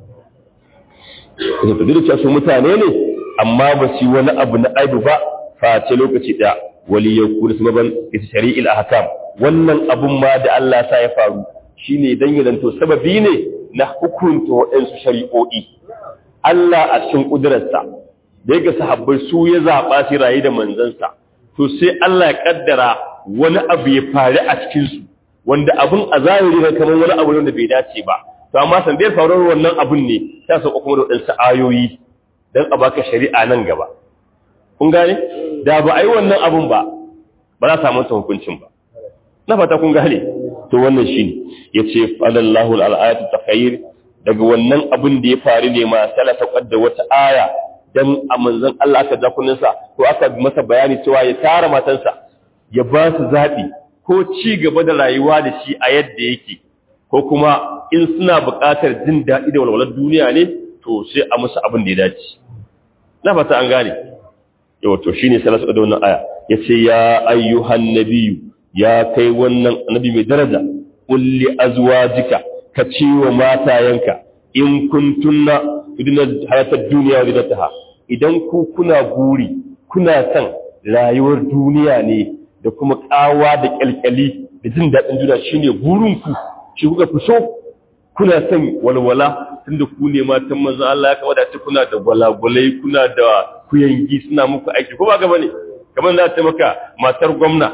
da ta duk su mutane ne amma ba su wani abu na aibu ba face lokaci ɗaya wali ya kuri su maban ita shari'il ahkam wannan abun ma da Allah sa ya faru shine dan ya zanto sababi ne na hukunta waɗansu shari'o'i Allah a cikin kudurarsa da ya ga sahabbai su ya zaɓa su rayu da manzansa to sai Allah ya kaddara wani abu ya faru a cikinsu wanda abun a zahiri ne kamar wani abu ne wanda bai dace ba to amma san dai faruwar wannan abun ne ta sauka kuma da wadansu ayoyi dan a baka shari'a nan gaba kun gane da ba a yi wannan abun ba ba za a samu hukuncin ba na fata kun gane to wannan shine yace falallahu al-ayatu takhayyir daga wannan abun da ya faru ne ma salata qadda wata aya dan a manzon Allah aka ja kuninsa ko aka masa bayani cewa ya tara matansa ya ba su zaɓi ko ci gaba da rayuwa da shi a yadda yake ko kuma in suna buƙatar jin daɗi da walwalar duniya ne to sai a musu abin da ya dace na fata an gane yau to shine sai nasu da wannan aya yace ya ayyuhan nabiyyu ya kai wannan annabi mai daraja kulli azwajika ka ce wa matayanka in kuntunna tudina hayatar duniya da taha idan ku kuna guri kuna son rayuwar duniya ne da kuma kawa da kyalkyali da jin daɗin duniya shine burin ku shi kuka fi so kuna son walwala tunda ku ne matan manzo Allah ya kawada ta kuna da gwalagwalai kuna da kuyangi suna muku aiki ko ba ga bane kamar za ta maka matar gwamna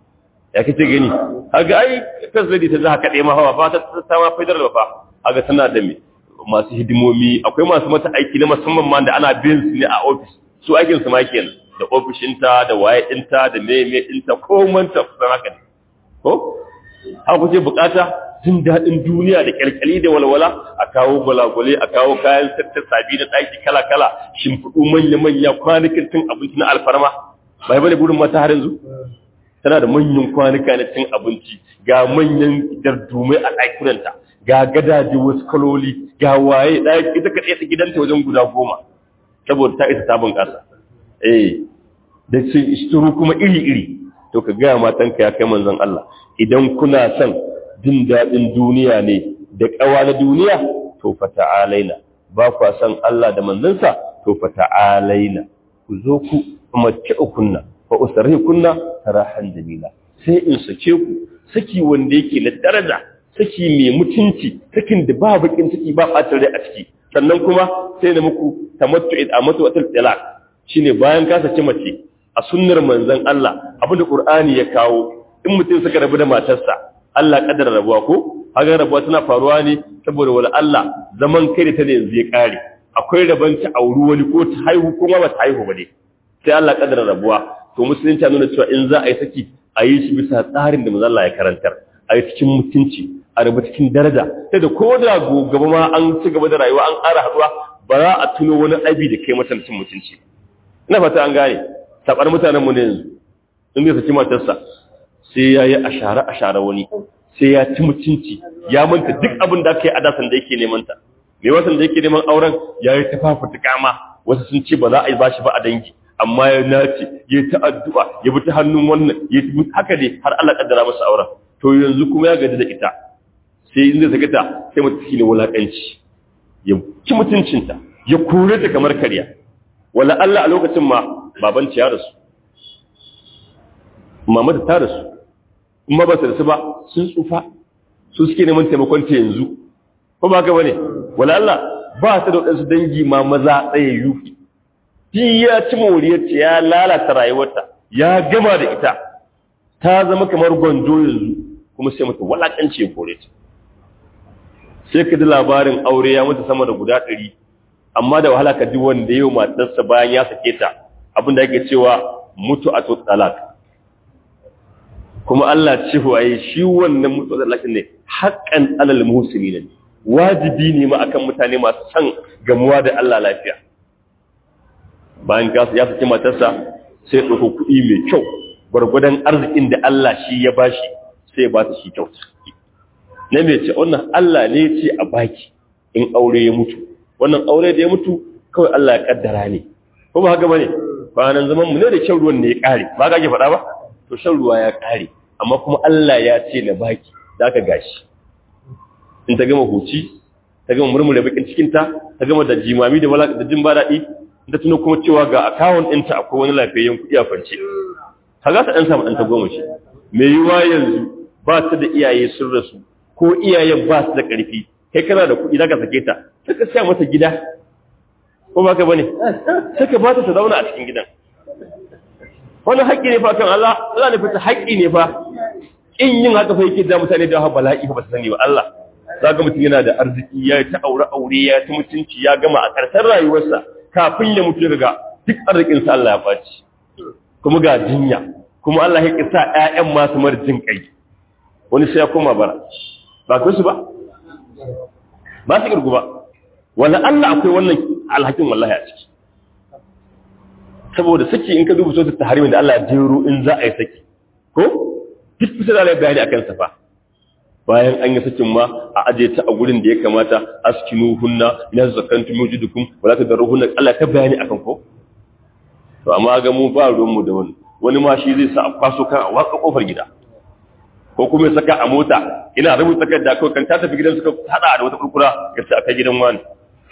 ya kace gani haga ai kasadi ta za ka dai ma hawa ba ta ta ma faidar da fa haga tana da me masu hidimomi akwai masu mata aiki na musamman ma da ana biyan su ne a office su aikin su ma kenan da ofishinta da waye ɗinta da meme ɗinta ko manta kusan haka ne ko haka kuce bukata jin daɗin duniya da kyalkyali da walwala a kawo gwalagwale a kawo kayan sattar sabi na ɗaki kala-kala shimfiɗu manya-manya kwanakin cin abinci na alfarma ba yi bane burin mata har yanzu tana da manyan kwanuka na cin abinci ga manyan dardumai a ɗakunanta ga gadaje wasu kaloli ga waye ɗaya ita ka tsaye gidanta wajen guda goma saboda ta isa tabin ƙasa eh da su isturu kuma iri-iri to ka gaya matanka ya kai manzon Allah idan kuna son jin daɗin duniya ne da ƙawa na duniya to fa ta'alaina ba kwa son Allah da manzansa to fa ta'alaina ku zo ku umarci kunna fa usarri kunna sarahan jamila sai in sake ku saki wanda yake na daraja saki mai mutunci sakin da ba bakin ciki ba ɓatar rai a ciki sannan kuma sai na muku tamattu a matu wata talaq shine bayan ka saki mace a sunnar manzon Allah abinda Qur'ani ya kawo in mutum suka rabu da matarsa Allah kaddara rabuwa ko haga rabuwa tana faruwa ne saboda wala Allah zaman kai da ta ne yanzu ya kare akwai raban ta auri wani ko ta haihu ko ma ba ta haihu ba ne sai Allah kaddara rabuwa to musulunci nuna cewa in za a yi saki a yi shi bisa tsarin da manzon Allah ya karantar a yi cikin mutunci a rabu cikin daraja sai da ko da gaba ma an ci gaba da rayuwa an ƙara haɗuwa ba za a tuno wani abi da kai mata cin mutunci ina fata an gane tabar mutanen mu ne yanzu in bai saki matarsa sai ya yi ashara ashara wani sai ya ci mutunci ya manta duk abin da aka yi a dasan da yake neman ta mai wasan da yake neman auren ya yi tafafa tukama wasu sun ce ba za a yi bashi ba a dangi amma ya nace ya ta addu'a ya bi ta hannun wannan ya ta haka ne har Allah kaddara masa auren to yanzu kuma ya gaji da ita sai in zai saka ta sai mutum shine wulakanci ya ci mutuncinta ya kore ta kamar karya wala Allah a lokacin ma baban ya rasu mama ta rasu kuma ba su rasu ba sun tsufa su suke neman taimakon ta yanzu ko ba haka bane wala Allah ba ta da wadansu dangi ma maza tsayayyu shi ya ci moriyarta ya lalata rayuwarta ya gama da ita ta zama kamar gwanjo yanzu kuma sai mata walakanci ya kore ta sai ka ji labarin aure ya mutu sama da guda ɗari amma da wahala ka ji wanda yau matarsa bayan ya sake ta abin da ake cewa mutu a talak kuma Allah ce waye shi wannan mutu a talak ne haƙƙan alal musulmi ne wajibi ne ma akan mutane masu son gamuwa da Allah lafiya bayan ya sake matarsa sai ɗauko kuɗi mai kyau gwargwadon arzikin da Allah shi ya bashi sai ba ta shi kyauta na mai ce wannan Allah ne ce a baki in aure ya mutu wannan aure da ya mutu kawai Allah ya kaddara ne ko ba haka bane kwanan zaman mu ne da shan ruwan ne ya kare ba ka ke faɗa ba to shan ruwa ya kare amma kuma Allah ya ce na baki zaka gashi in ta gama huci ta gama murmure bakin cikin ta ta gama da jimami da wala da jin ba daɗi da tuno kuma cewa ga account ɗinta akwai wani lafiyayyen kuɗi a kwance kaga ta ɗan samu ɗan ta goma shi me yiwa yanzu ba ta da iyaye sun rasu ko iyayen ba su da ƙarfi kai kana da kuɗi zaka sake ta sai ka siya mata gida ko ba ka bane sai ka ba ta ta zauna a cikin gidan wannan haƙƙi ne fa kan Allah Allah ne fita haƙƙi ne fa in yin haka fa yake da mutane da haɓa bala'i ba su sani ba Allah zaka mutum yana da arziki ya ta aure aure ya ta mutunci ya gama a ƙarshen rayuwarsa kafin ya mutu daga duk arzikin sa Allah ya faci kuma ga jinya kuma Allah ya kisa ƴaƴan masu marjin kai wani sai ya koma bara ba ku su ba ba su kirgu ba wanda Allah akwai wannan alhakin wallahi a ciki saboda saki in ka duba sosai ta harimin da Allah ya jero in za a yi saki ko duk kusa da bayani akan sa fa bayan an yi sakin ma a aje ta a gurin da ya kamata askinu hunna ina zakantu mujidukum wala tadarruhunna Allah ta bayani akan ko to amma ga mu ba ruwan mu da wani wani ma shi zai sa a kwaso kan a watsa kofar gida ko kuma ya saka a mota ina rubuta takarda ko kan ta tafi gidan suka hada da wata kurkura ya ce aka gidan wani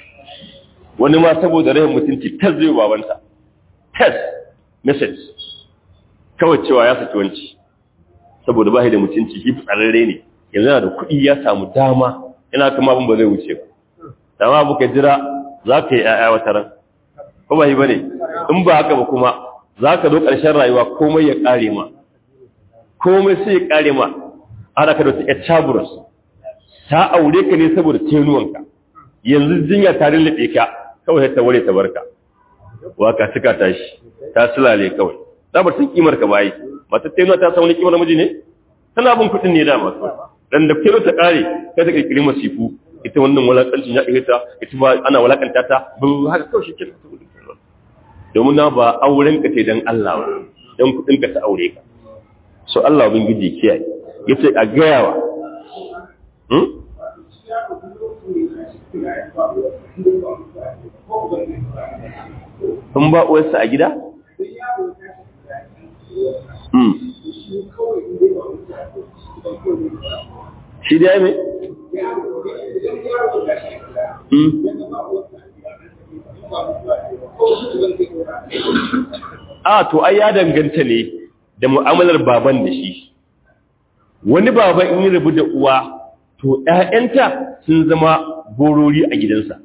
wani ma saboda rahin mutunci tas zai babanta tas message kawai cewa ya saki wanci saboda ba da mutunci shi tsararre ne yanzu yana da kuɗi ya samu dama ina kama abin ba zai wuce ba dama abu ka jira za ka yi ‘ya'ya wata ran ko ba yi ba ne in ba haka ba kuma za ka zo ƙarshen rayuwa komai ya ƙare ma komai sai ya ƙare ma ana ka da wata ‘yar caburus ta aure ka ne saboda tenuwanka yanzu jinya ta lullube ka kawai ta ware ta barka waka suka tashi ta sulale kawai ta bar sun kimar ka bayi mata tenuwa ta samu kimar namiji ne tana bin kuɗin ne dama dan da kiro ta ƙare kai ta kirkiri masifu ita wannan walakancin ya ita ita ba ana walakanta ta ba haka kawai shi ke domin na ba auren ka ce dan Allah ba dan kudin ka ta aure ka so Allah bin giji kiyaye yace a gayawa hmm kun ba uwarsa a gida hmm shi da ya mai a to ai ya danganta ne da mu'amalar baban da shi wani baban in yi rabu da uwa to ‘ya'yanta sun zama borori a gidansa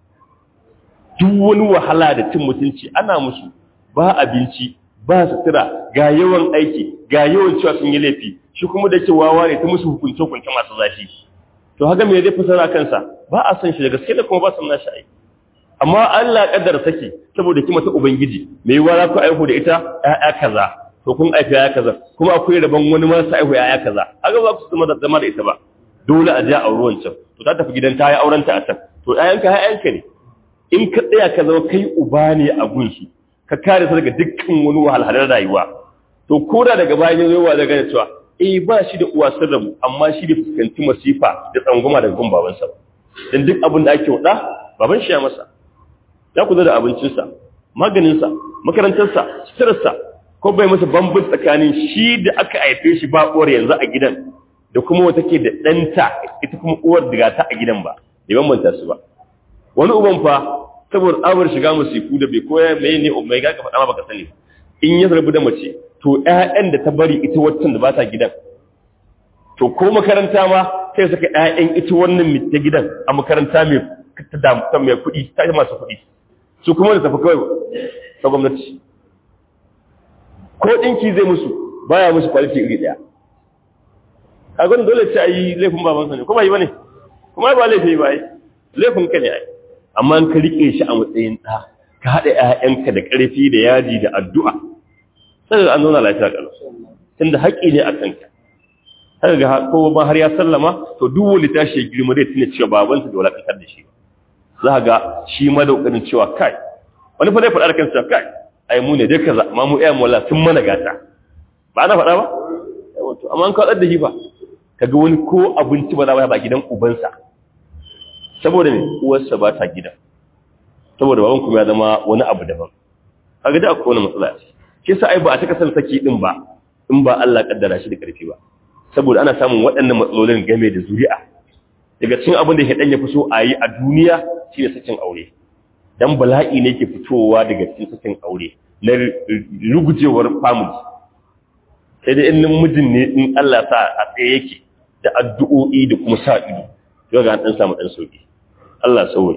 duk wani wahala da cin mutunci ana musu ba abinci ba sutura ga yawan aiki ga yawan cewa sun yi laifi shi kuma da ke wawa ne ta musu hukunce-hukunce masu zafi to haka me zai fasara kansa ba a san shi da gaske da kuma ba san nashi aiki amma Allah kaddara saki saboda kima ta ubangiji me yiwa za ku aihu da ita ƴaƴa kaza to kun aifi ƴaƴa kaza kuma akwai rabon wani ma sa aihu ƴaƴa kaza haka ba ku zama da zama da ita ba dole a ja a ruwan can to ta tafi gidan ta yi auren ta a can to ƴaƴanka ƴaƴanka ne in ka tsaya ka zama kai uba ne a gunsu ka kare su daga dukkan wani wahalhalar rayuwa to koda daga bayan yanzu yawa daga cewa eh ba shi da uwa sun rabu amma shi da fuskanci masifa da tsangwama daga gun babansa ba dan duk abin da ake wada baban shi ya masa ya kula da abincinsa maganinsa makarantarsa suturarsa ko bai masa bambun tsakanin shi da aka haife shi ba uwar yanzu a gidan da kuma wata ke da ɗanta ita kuma uwar daga ta a gidan ba bai bambanta su ba wani uban fa saboda tsabar shiga musiku da bai koya mai ne mai ga ka faɗa ma baka sani in ya rabu da mace to ƴaƴan da ta bari ita waccan da ba ta gidan to ko makaranta ma sai saka ƴaƴan ita wannan ta gidan a makaranta mai ta damu mai kuɗi ta masu kuɗi su kuma da tafi kawai ta gwamnati ko ɗinki zai musu baya musu kwaliti iri ɗaya a gwanin dole ce a yi laifin babansa ne kuma yi ba ne kuma ba laifi ba yi laifin ka ne a yi amma ka riƙe shi a matsayin ɗa ka haɗa ‘ya'yanka da ƙarfi da yaji da addu'a sai an zauna lafiya ƙalau tunda haƙƙi ne a kanka haka ga ko ba har ya sallama to duk wani tashi ya girma zai tuna cewa babansa da walakantar da shi za ga shi ma da ƙoƙarin cewa kai wani fa zai faɗa da kansa kai ai mu ne dai kaza amma mu ƴaƴan wala sun mana gata ba ana faɗa ba wato amma an kaɗar da shi ba kaga wani ko abinci ba za ba gidan ubansa saboda ne uwarsa ba ta gida saboda baban kuma ya zama wani abu daban kaga da akwai wani matsala shi sa ai ba a taka san saki din ba in ba Allah kaddara shi da karfi ba saboda ana samun waɗannan matsalolin game da zuri'a daga cikin abin da shedan ya fi so a yi a duniya shine sakin aure dan bala'i ne ke fitowa daga cikin sakin aure na rugujewar family sai dai in mijin ne in Allah sa a tsaye yake da addu'o'i da kuma sa ido yau ga dan samu dan sauki Allah sauki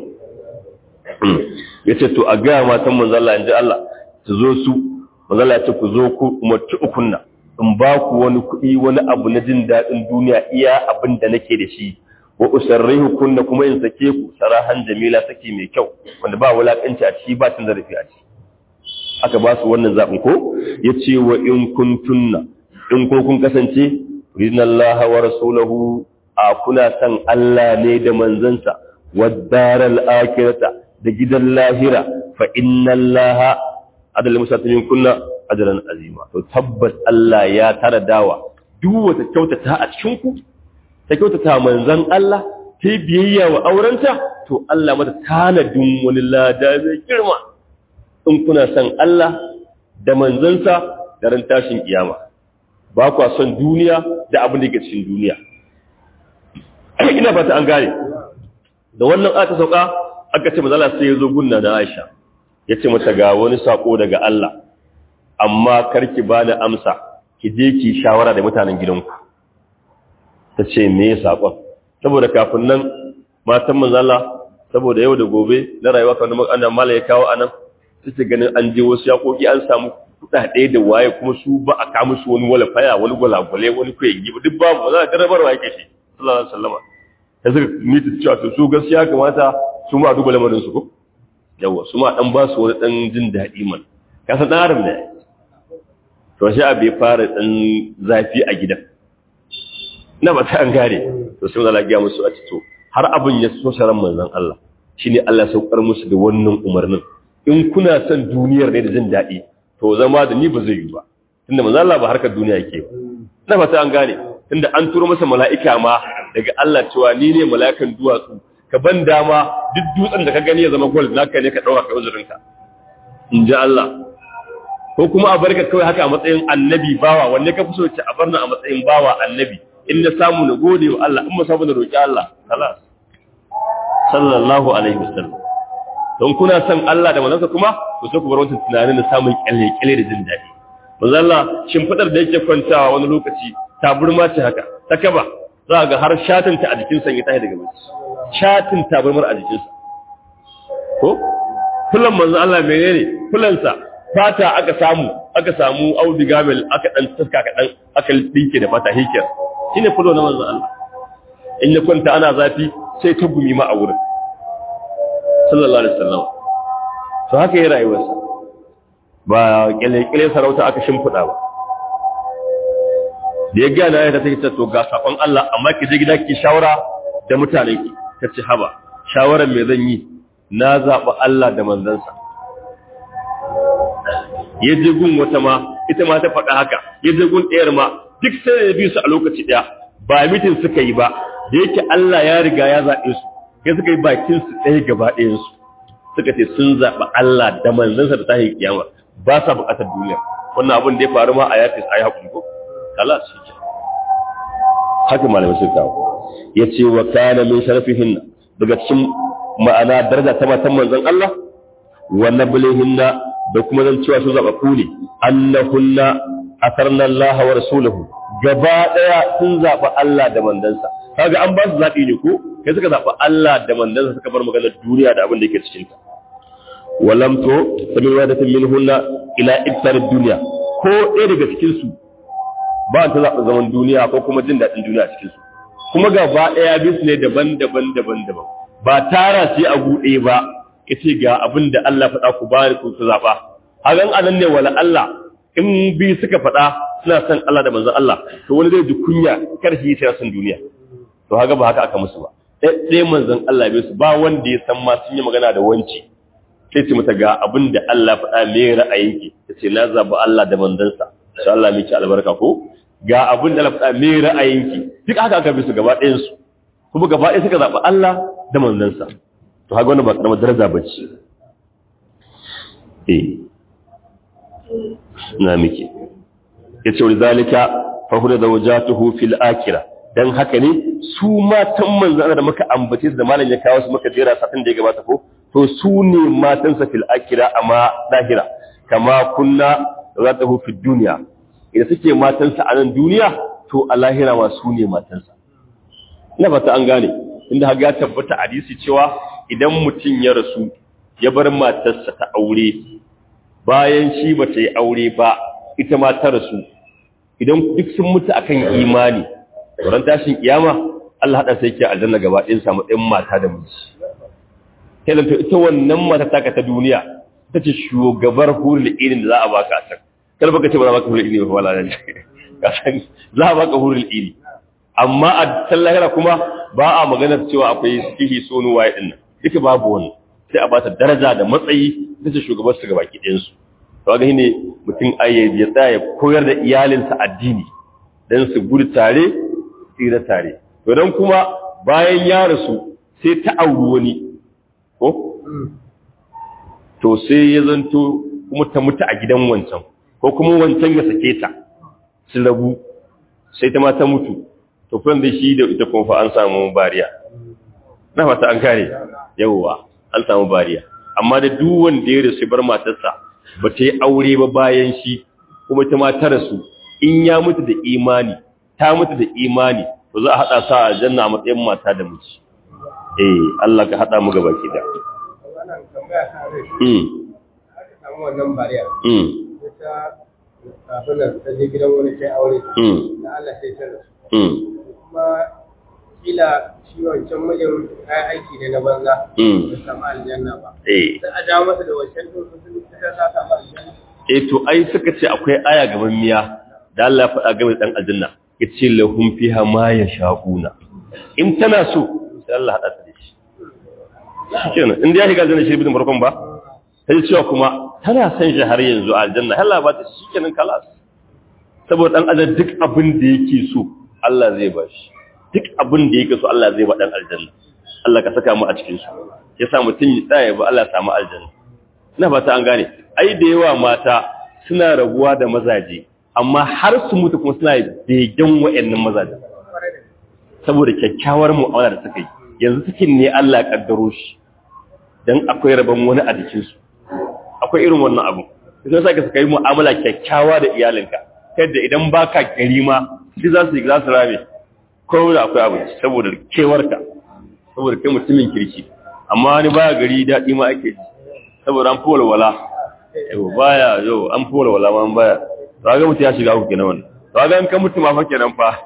yace to a ga matan manzo Allah inji Allah su zo su manzo Allah ya ce ku zo ku umarci ukunna in ba ku wani kuɗi wani abu na jin daɗin duniya iya abin da nake da shi wa usarrihu kunna kuma in sake ku sarahan jamila sake mai kyau wanda ba wulakanci a ciki ba tun zarafi a ciki aka ba su wannan zaɓin ko yace wa in kuntunna in ko kun kasance ridnallaha wa rasulahu a kuna san Allah ne da manzansa wadaral akhirata da gidan lahira fa innallaha adal musatimin kunna ajran azima to tabbas Allah ya tara dawa duk wata kyautata a cikin ku ta kyautata manzan Allah ta biyayya wa aurenta to Allah mata tanadin wani lada mai girma in kuna san Allah da manzansa da ran tashin kiyama ba kwa son duniya da abin da ke cikin duniya ina fata an gane da wannan aka sauka aka ce mazala sai ya zo gunna na Aisha ya ce mata ga wani sako daga Allah amma karki ba da amsa ki je ki shawara da mutanen gidanku ta ce me ya sakon saboda kafin nan matan manzala saboda yau da gobe na rayuwa kan da mala ya kawo anan suke ganin an je wasu yakoki an samu kuɗaɗe da waye kuma su ba a kama su wani wala faya wani gwalagwale wani kwayi ba duk babu za a jarabarwa yake shi sallallahu alaihi wasallama ta suka mita cewa to su gaskiya kamata su ma duba lamarin su ko yawa su ma dan ba su wani dan jin daɗi man ka san dan adam ne to shi abu ya fara dan zafi a gidan na ba ta an gare to sai Allah ya musu a to har abin ya so sharan manzon Allah shine Allah saukar musu da wannan umarnin in kuna son duniyar ne da jin daɗi to zama da ni ba zai yi ba tunda manzon Allah ba harkar duniya yake ba na fata an gane tunda an turo masa mala'ika ma daga Allah cewa ni ne mala'ikan duwatsu ka ban dama duk dutsen da ka gani ya zama gold naka ne ka dauka kai uzurinka in ji Allah ko kuma a barka kawai haka a matsayin annabi bawa wanne ka fi so ce a barna a matsayin bawa annabi in na samu na gode wa Allah in ma samu na roki Allah khalas sallallahu alaihi wasallam don kuna son Allah da manzansa kuma to sai ku bar wancan tunanin da samun kyalle-kyalle da jin daɗi manzo Allah shimfidar da yake kwantawa wani lokaci taburma ce haka ta kaba za ga har shatin ta a jikin sa ya tashi daga bacci shatin taburmar a jikin sa ko kullum manzo Allah menene kullansa fata aka samu aka samu auduga mil aka dan taska ka dan aka dinke da fata hikiyar shine fulo na manzo Allah in ya kwanta ana zafi sai ta gumi ma a wurin sallallahu alaihi wasallam to haka yi rayuwarsa ba kyale-kyale sarauta aka shimfiɗa ba da ya gana ya ta take to ga sakon Allah amma ki je gida ki shawara da mutanen ki ta ce haba shawaran me zan yi na zaɓi Allah da manzansa ya je gun wata ma ita ma ta faɗa haka ya je gun ɗayar ma duk sai da biyu su a lokaci ɗaya ba mitin suka yi ba da yake Allah ya riga ya zaɓe su ya suka yi bakin su ɗaya gaba ɗayansu suka ce sun zaɓi Allah da manzansa da tahi kiyama ba sa buƙatar duniya wannan abin da ya faru ma a yafi a yi haƙuri ko kala shi ke haka malamai sun kawo ya ce wa kana min sharafihin daga cikin ma'ana daraja ta matan manzon Allah wa nablihinna da kuma zan cewa su zaɓaɓɓu ne annahunna asarna Allah wa rasulahu gaba ɗaya sun zaɓi Allah da manzansa kaga an ba su zaɓi ne ko kai suka zaɓi Allah da manzansa suka bar maganar duniya da abin da yake cikin ta walam to sami wadatin min hunna ila ibtar duniya ko ɗaya daga cikin su ba ta zaɓi zaman duniya ko kuma jin daɗin duniya cikin su kuma gaba ɗaya bisu ne daban-daban daban-daban ba tara sai a buɗe ba yace ga abin da Allah faɗa ku ba ku su zaɓa hagan anan ne wala Allah in bi suka faɗa suna son Allah da manzon Allah to wani zai ji kunya kar shi sai son duniya to haka ba haka aka musu ba ɗaya manzon Allah bai su ba wanda ya san ma sun yi magana da wanci sai ce mata ga abin da Allah faɗa me ra'ayinki ta ce na zaɓi Allah da manzansa insha Allah miki albarka ko ga abin da Allah faɗa me ra'ayinki duk haka aka bi su gaba ɗayan su kuma gaba ɗaya suka zaɓi Allah da manzansa to haka wannan ba karamar daraja ba ce eh na miki yace wa zalika fa huwa zawjatuhu fil akhirah dan haka ne su matan manzon da muka ambace su da malam ya kawo su muka jera satin da ya gabata ko to su ne matansa fil akira amma lahira kama kunna zatahu fid dunya idan suke matansa a nan duniya to a lahira ma su ne matansa ina fata an gane inda haga tabbata hadisi cewa idan mutum ya rasu ya bar matarsa ta aure bayan shi ba ta yi aure ba ita ma ta rasu idan duk sun mutu akan imani ran tashin kiyama Allah hada sai ke aljanna gaba ɗin samu ɗin mata da miji sai to ita wannan mata taka ta duniya ta ce shugabar hurul ilin da za a baka a can kar baka ce ba za baka hurul ilin ba wala ne ka san za a baka hurul ilin amma a can lahira kuma ba a maganar cewa akwai sihi sonu waye din nan duka babu wani sai a bata daraja da matsayi ta ce shugabar su gabaki ɗayan su to ga ne mutum ayyabi ya tsaya ya koyar da iyalinsa addini dan su gudu tare tsira tare to dan kuma bayan ya rasu sai ta auri wani ko to sai ya zanto kuma ta mutu a gidan wancan ko kuma wancan ya sake ta su rabu sai ta ma ta mutu to fa da shi da ita kuma fa an samu bariya na fata an kare yawwa an samu bariya amma da duk wanda ya rasu bar matarsa ba ta yi aure ba bayan shi kuma ta ma ta rasu in ya mutu da imani ta mutu da imani to za a hada sa a aljanna a matsayin mata da miji eh Allah ka hada mu gaba ki da wannan tambaya ta rai mm aka samu wannan bariya mm ta kafin nan ta je gidan wani sai aure mm da Allah sai ta rasu mm kuma kila shi wancan mijin kayan aiki ne na banza mm bai samu aljanna ba eh sai a dawo masa da wancan ɗin sun ta ta samu aljanna eh to ai suka ce akwai aya gaban miya da Allah ya faɗa game da dan aljanna yace lahum fiha ma yasha'una in tana so sai Allah hada ta da shi shikenan in da ya shiga aljanna shi bidin farkon ba sai cewa kuma tana san shi har yanzu a aljanna Allah ba ta shikenan kalas saboda dan adam duk abin da yake so Allah zai ba shi duk abin da yake so Allah zai ba dan aljanna Allah ka saka mu a cikin su yasa mutun ya tsaya ba Allah ya samu aljanna ina fata an gane ai da yawa mata suna rabuwa da mazaje amma har su mutu kuma suna begen wa'annan mazaje saboda kyakkyawar mu'amala da suka yi yanzu cikin ne Allah ya kaddaro shi dan akwai rabon wani a jikin su akwai irin wannan abu sai sai ka yi mu'amala kyakkyawa da iyalinka kada idan baka gari ma shi za su za su rame ko da akwai abu saboda kewarka saboda kai mutumin kirki amma wani baya gari daɗi ma ake ji saboda an fi walwala yau baya yau an fi walwala ma an baya to ga mutu ya shiga uku kenan wannan to ga an kan mutu ma fa kenan fa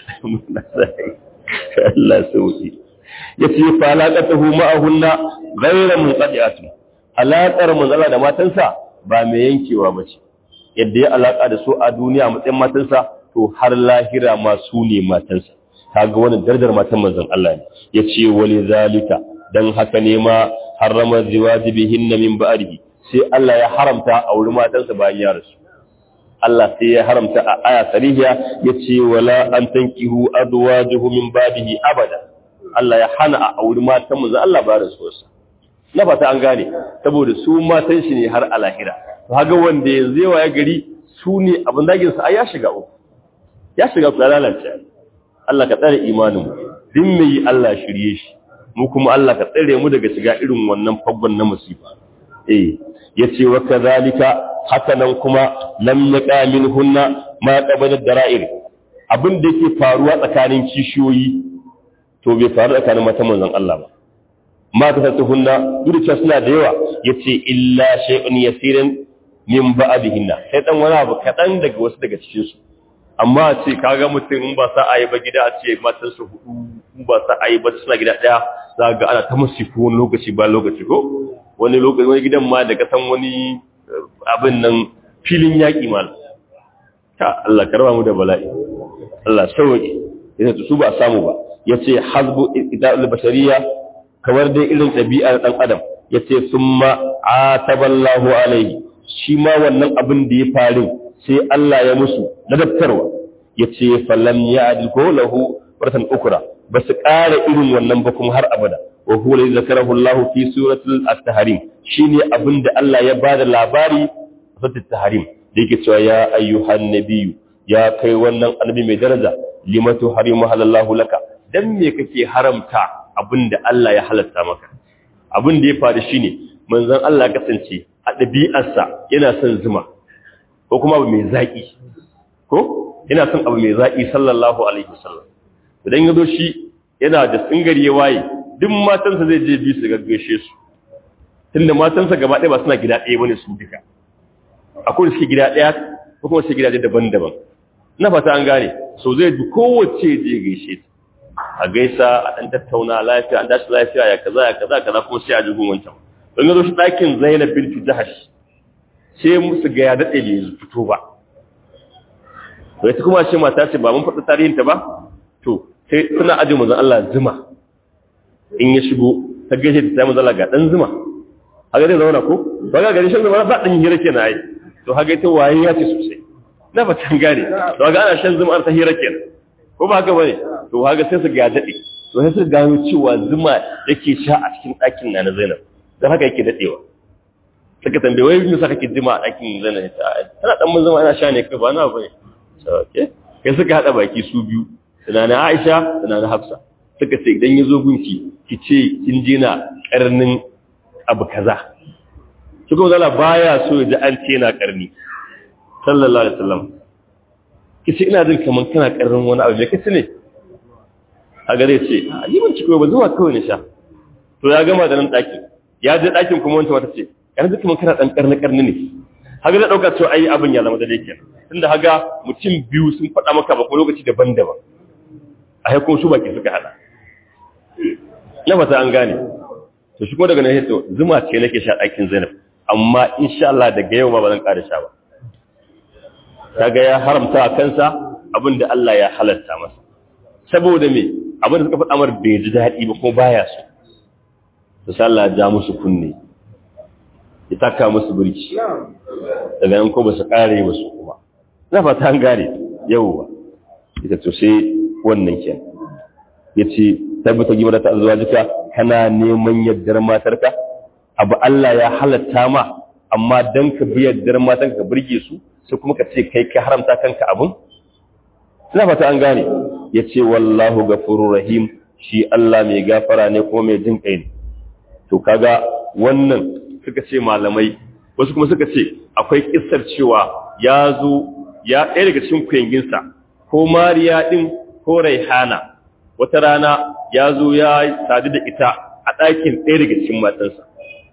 Allah sauki yace fa alaqatuhu ma'ahunna ghayra munqati'atun alaqar manzala da matansa ba mai yankewa bace yadda ya alaka da su a duniya matsayin matansa to har lahira ma su ne matansa kaga wannan darajar matan manzon Allah ne yace wali zalika dan haka ne ma harrama ziwajibihinna min ba'dihi sai Allah ya haramta a wurin matansa bayan ya rasu Allah sai ya haramta a aya sarihiya yace wala an tankihu azwajuhu min ba'dihi abada Allah ya hana a auri matan manzon Allah ba rasuwarsa na fata an gane saboda su matan shi ne har a lahira to haga wanda yanzu yawa ya gari su ne abin dagin sa ai ya shiga uku ya shiga ku lalace Allah ka tsare imanin mu din mai Allah shirye shi mu kuma Allah ka tsare mu daga shiga irin wannan faggon na musiba eh yace wa kadhalika haka nan kuma lam yaqa minhunna ma qabala dara'ir abin da yake faruwa tsakanin kishiyoyi to bai faru tsakanin matan manzon Allah ba ma ta hunna duk da suna da yawa yace illa shay'un yasirin min ba'dihinna sai dan wani abu kadan daga wasu daga cikin su amma ce kaga mutum in ba sa ayi ba gida a ce matan su hudu in ba sa ayi ba suna gida daya za ga ana ta musifu wani lokaci ba lokaci ko wani lokaci wani gidan ma da kasan wani abin nan filin yaƙi ma ta Allah karba mu da bala'i Allah sauke yace su ba samu ba yace hazbu ida'ul bashariyya kamar dai irin ɗabi'ar ɗan adam yace summa ataballahu alaihi shi ma wannan abin da ya faru sai Allah ya musu ladabtarwa yace falam ya'dil ko lahu baratan ukra basu ƙara irin wannan ba kuma har abada wa huwa alladhi zakarahu Allah fi suratul at-tahrim shine abin da Allah ya bada labari a suratul tahrim da yake cewa ya ayyuhan nabiyyu ya kai wannan annabi mai daraja limatu harimu halallahu laka dan me kake haramta abin da Allah ya halatta maka abin da ya faru shine manzon Allah kasance a ɗabi'arsa yana son zuma ko kuma abu mai zaki ko yana son abu mai zaki sallallahu alaihi wasallam idan ya zo shi yana da singari ya waye duk matansa zai je bi su gaggashe su tunda matansa gaba ɗaya ba suna gida ɗaya bane su duka akwai suke gida ɗaya ko kuma suke gidaje daban-daban na fata an gane so zai bi kowace je gaishe ta a gaisa a ɗan tattauna lafiya an dashi lafiya ya kaza ya kaza kaza kuma sai a jigun wancan don ga zo shi ɗakin zainab binti jahash sai musu ga ya daɗe bai fito ba to ita kuma ce mata ce ba mun faɗi tarihin ta ba to sai suna ajin manzon Allah zuma in ya shigo ta gaishe ta sai manzon Allah ga dan zuma haka zai zauna ko ba ga gari shan zuma ba dan hira kenan ai to haka ita waye ya ce sosai na ba tan gane to ga ana shan zuma ta hira kenan ko ba haka bane to haka sai su ga dade to sai su gano cewa zuma yake sha a cikin ɗakin na na Zainab dan haka yake dadewa suka tambaye wai me saka kake zuma a ɗakin Zainab tana dan mun zuma ana sha ne kai ba na bane okay kai suka hada baki su biyu tunanin Aisha tunanin Hafsa suka ce idan yazo gunki ki ce kin je na karnin abu kaza shi kuma zala baya so ya ji an ce na karni sallallahu alaihi wasallam ki ce ina jin kaman kana karnin wani abu me kace ne haka zai ce a ni ban ci ba zuwa kawai na sha to ya gama da nan ɗakin ya je ɗakin kuma wancan wata ce yanzu kuma kana ɗan ƙarni ƙarni ne haka zai ɗauka cewa ai abin ya zama da kenan tunda haga mutum biyu sun faɗa maka ba ko lokaci daban-daban a haikun su baki suka haɗa na fata an gane to shi kuma daga nan to zuma ce nake sha ɗakin zainab amma insha Allah daga yau ma ba zan ƙara sha ba kaga ya haramta a kansa abin da Allah ya halatta masa saboda me abin da suka faɗa mar bai ji daɗi ba kuma baya so to sai Allah ya ja musu kunne ya taka musu birki daga nan ko ba su ƙare ba su kuma na fata an gane yauwa ita to sai wannan kenan yace tabbata gima da ta zuwa jika kana neman yaddar matarka abu Allah ya halatta ma amma dan ka bi yaddar matarka ka burge su sai kuma ka ce kai ka haramta kanka abun ina fata an gane yace wallahu ghafurur rahim shi Allah mai gafara ne kuma mai jin kai ne to kaga wannan suka ce malamai wasu kuma suka ce akwai kissar cewa ya zo ya ɗaya daga cikin kuyanginsa ko mariya ɗin ko raihana wata rana ya zo ya sadu da ita a ɗakin ɗaya daga cikin matansa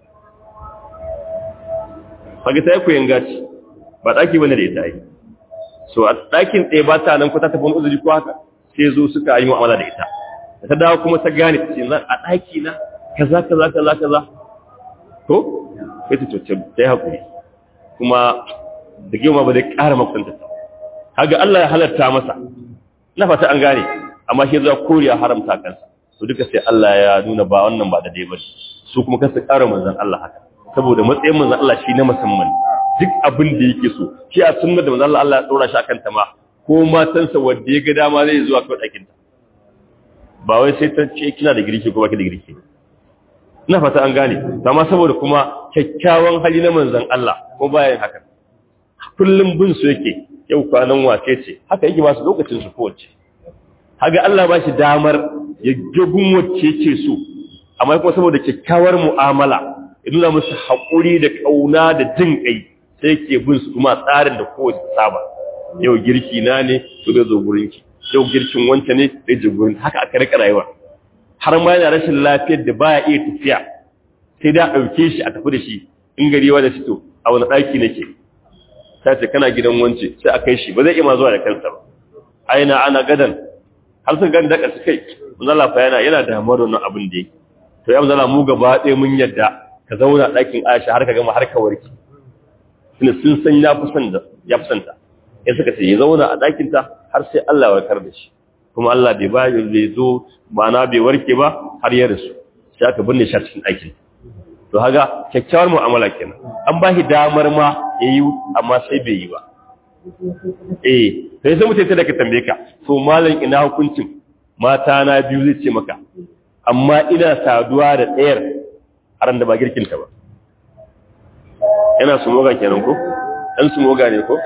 fage ta yi kuyanga ce ba ɗaki wani da ita yi so a ɗakin ɗaya ba ta nan ko ta tafi wani uzuri ko haka sai zo suka yi mu'amala da ita da ta dawo kuma ta gane ta ce a ɗaki na kaza kaza kaza kaza ko sai ta cuce ta yi haƙuri kuma da girma ba zai ƙara makwanta ta haga Allah ya halarta masa na fata an gane amma shi za koriya haramta kansa to duka sai Allah ya nuna ba wannan ba da dai ba su kuma kansu ƙara manzon Allah haka saboda matsayin manzon Allah shi na musamman duk abin da yake so shi a sunnar da manzon Allah Allah ya tsora shi akan ta ma ko matansa wanda ya ga dama zai zuwa kawai ɗakin ta ba wai sai ta ce kina da girki ko baki da girki ina fata an gane amma saboda kuma kyakkyawan hali na manzon Allah ko bayan haka kullum bin su yake yau kwanan wace ce haka yake ba su lokacin su kowace haga Allah ba shi damar ya gagun wacce ce su amma kuma saboda kyakkyawar mu'amala ya nuna musu haƙuri da ƙauna da jin ƙai sai yake bin su kuma tsarin da kowace saba yau girki na ne to zai zo gurinki yau girkin wancan ne zai je gurin haka aka rika rayuwa har ma yana rashin lafiyar da baya iya tafiya sai da ɗauke shi a tafi da shi in gari wa da shi to a wani ɗaki nake ta ce kana gidan wance sai a kai shi ba zai iya ma zuwa da kansa ba aina ana gadan har sun gani daga su kai manzala fa yana yana damuwar da wannan abin da yake to ya manzala mu gaba ɗaya mun yadda ka zauna ɗakin Aisha har ka gama har ka warke tunda sun san ya fi son da ya fi son ta ya suka ce ya zauna a ɗakin ta har sai Allah ya warkar da shi kuma Allah bai ba bai zo ma'ana bai warke ba har ya rasu sai aka binne shi a cikin ɗakin to haga kyakkyawar mu'amala kenan an ba shi damar ma yayi amma sai bai yi ba eh sai sai mutai da ka tambaye ka to malam ina hukuncin mata na biyu zai ce maka amma ina saduwa da tsayar haran da ba girkin ta ba yana su moga kenan ko dan su moga ne ko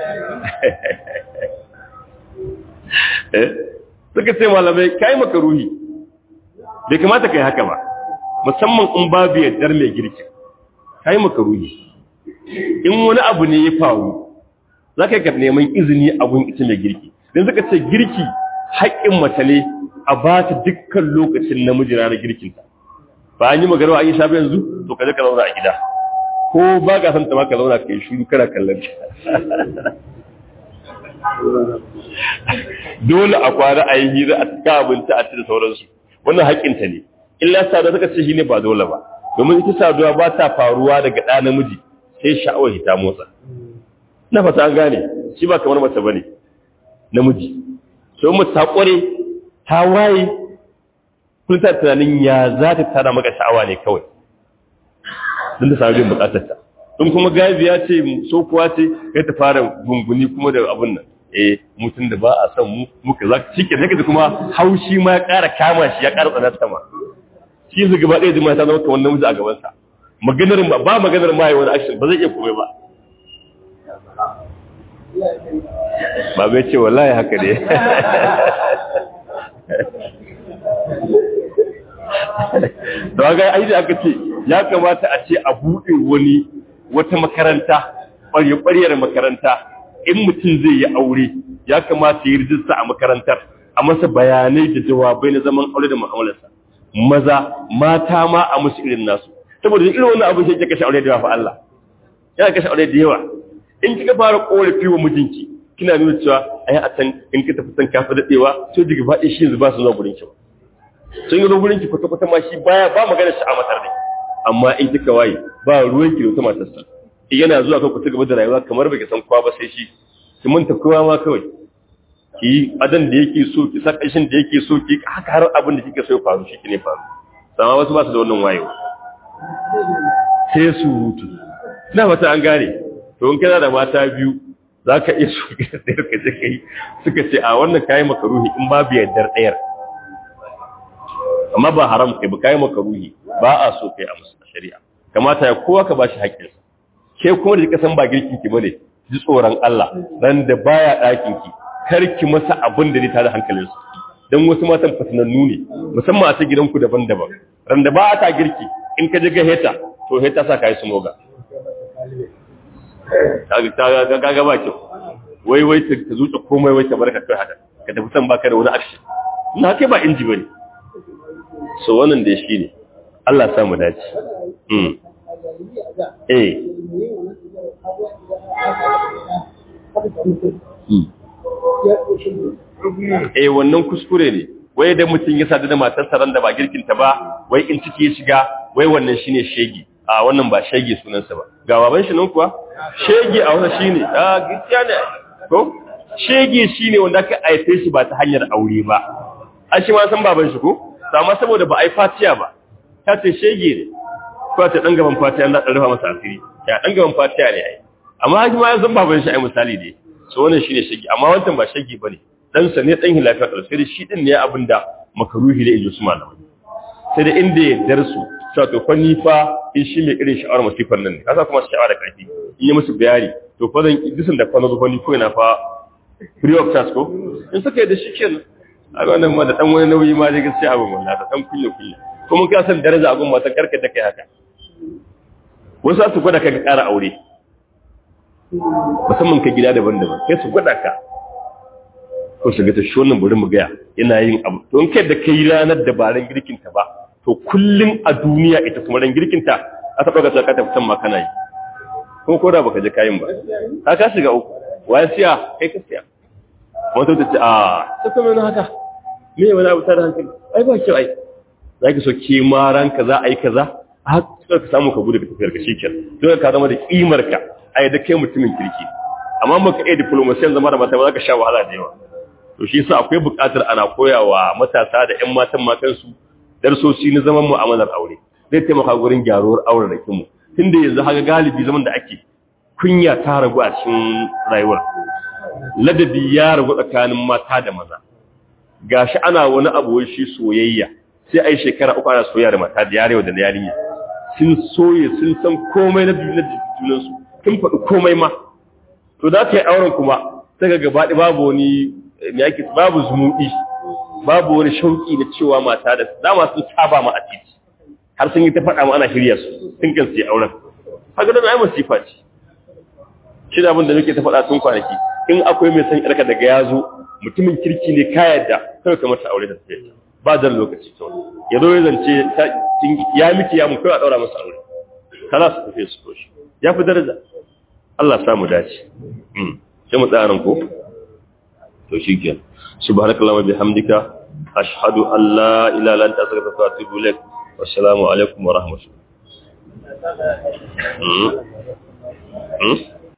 eh suka ce malamai kai maka ruhi bai kamata kai haka ba musamman in babu yaddar mai girki kai maka ruhi in wani abu ne ya faru za ka yi neman izini a gun ita mai girki don suka ce girki haƙƙin mace ne a ba ta dukkan lokacin namiji ranar girkinta ba an yi magarwa an yi shafi yanzu to ka je ka zauna a gida ko ba ka san ta ma ka zauna ka yi shuru kana kallon dole a kwana a yi hira a cikin abinci a cikin sauransu wannan haƙƙinta ne illa saduwa suka ce shi ne ba dole ba domin ita saduwa ba ta faruwa daga ɗa namiji sai sha'awar hita motsa na fata an gane shi ba kamar mace bane namiji so mu ta kware ta waye kun ta tunanin ya za ta tara maka sha'awa ne kawai don ta samu bukatar ta in kuma gabiya ce so kuwa ce kai ta fara gunguni kuma da abun nan eh mutum da ba a son mu muka za shi ke sai kuma haushi ma ya ƙara kama shi ya ƙara tsanar sama shi su gaba ɗaya jima'a ta zama kamar namiji a gabansa maganar ba maganar ma yi wani action ba zai iya komai ba ba bai ce wallahi haka ne da ga aiki aka ce ya kamata a ce a buɗe wani wata makaranta ƙwarya-ƙwaryar makaranta in mutum zai yi aure ya kamata yi rijista a makarantar a masa bayanai da jawabai na zaman aure da mu'amalarsa maza mata ma a musu irin nasu saboda irin wannan abin sai ya kashe aure da yawa fa Allah yana kashe aure da yawa in kika fara korafi wa mijinki kina nuna cewa ai a san in ka tafi san kafa dadewa to diga ba shi yanzu ba su zuwa gurin ki ba sun yi gurin ki kwata kwata ma shi baya ba magana shi a matar ne amma in kika waye ba ruwan ki da wata matarsa yana zuwa kan ku ci gaba da rayuwa kamar baki san kowa ba sai shi ki manta kowa ma kawai ki yi adan da yake so ki sa kashin da yake so ki haka har abin da kike so ya faru shi ne faru sama wasu ba su da wannan wayewa sai su hutu ina fata an gane to in kana da mata biyu za ka iya so ka tsayar ka je kai suka ce a wannan kayi makaruhi in babu yardar ɗayar amma ba haram kai ba kayi makaruhi ba a so kai a musu shari'a kamata ya kowa ka bashi haƙƙinsa ke kuma da kika san ba girkin ki bane ji tsoron Allah ran da baya ɗakin ki kar ki masa abin da zai tada hankalin su dan wasu matan fatanannu ne musamman a ta gidanku daban-daban ran da ba ta girki in ka je ga heta to heta sa kai su moga kaga kaga ba kyau wai wai ta zuce komai wai ta barka kai haka ka tafi san baka da wani action na kai ba inji bane so wannan da shi ne Allah ya samu dace mm eh eh wannan kuskure ne wai da mutum ya sadu da matarsa ran da ba girkinta ba wai in ciki ya shiga wai wannan shine shege a wannan ba shege sunansa ba ga baban shi nan kuwa shege a wasa shine a gaskiya ne ko shege shine wanda aka aife shi ba ta hanyar aure ba a shi ma san baban shi ko amma saboda ba ai fatiya ba ta ce shege ne ko ta dan gaban fatiya na dan rufa masa asiri ya dan gaban fatiya ne ai amma shi ma ya san baban shi ai misali ne so wannan shine shege amma wannan ba shege bane dan sa ne dan hilafiya sai shi din ne abinda makaruhi da inji su malamai sai da inda ya darsu cewa to fa ni fa in shi mai irin sha'awar masifar nan ne kasa kuma sha'awa da ƙarfi in yi musu bayani to fa zan disin da fa na zuwa ni ko ina fa free of charge ko in suka yi da shi kenan a wannan ma da dan wani nauyi ma dai gaskiya abin wallahi da dan kulle kulle kuma ka san daraja abin matan karka da kai haka wasu su gwada ka ga ƙara aure musamman ka gida daban-daban kai su gwada ka ko su ga ta shi wannan bari mu gaya yana yin abu to in kai da kai ranar dabaran girkin ta ba to kullum a duniya ita kuma ran girkinta a taɓa ga tsaka ta fitan ma kana yi ko ko da baka je kayan ba ka ka shiga uku waye siya kai ka siya wata ta ce a ta kuma yana haka me wani abu tare hankali ai ba kyau ai za ki so ke ma ranka za a yi kaza a haka ka samu ka gudu da tafiyar ka shikenan don ka zama da kimar ka ai da kai mutumin kirki amma maka iya diplomasiyan zama da mata ba za ka sha wahala da yawa to shi yasa akwai buƙatar ana koyawa matasa da ƴan matan matansu darsoshi na zaman mu'amalar aure zai taimaka gurin gyaruwar auren da kinmu tunda yanzu haka galibi zaman da ake kunya ta ragu a cikin rayuwar ladabi ya ragu tsakanin mata da maza gashi ana wani abu shi soyayya sai ai shekara uku ana soyayya da mata da yarewa da yarinya sun soye sun san komai na junan su sun faɗi komai ma to da ka yi auren kuma sai ga gaba babu wani babu zumuɗi babu wani shauki na cewa mata da dama sun saba ma a titi har sun yi ta faɗa ma ana shirya su sun kan su yi auren haka da ai masifa ce shi da abin da muke ta faɗa tun kwanaki in akwai mai san yarka daga ya zo mutumin kirki ne ka yadda kawai kamar ta aure da ta ba da lokaci to ya zo ya zance ya miki ya mu kai a daura masa aure kana su tafi su koshi ya fi daraja Allah samu dace sai mu tsaya nan ko to shikenan subhanakallahumma bihamdika ashhadu an la ilaha illa anta astaghfiruka wa atubu ilaik wassalamu alaikum wa rahmatullahi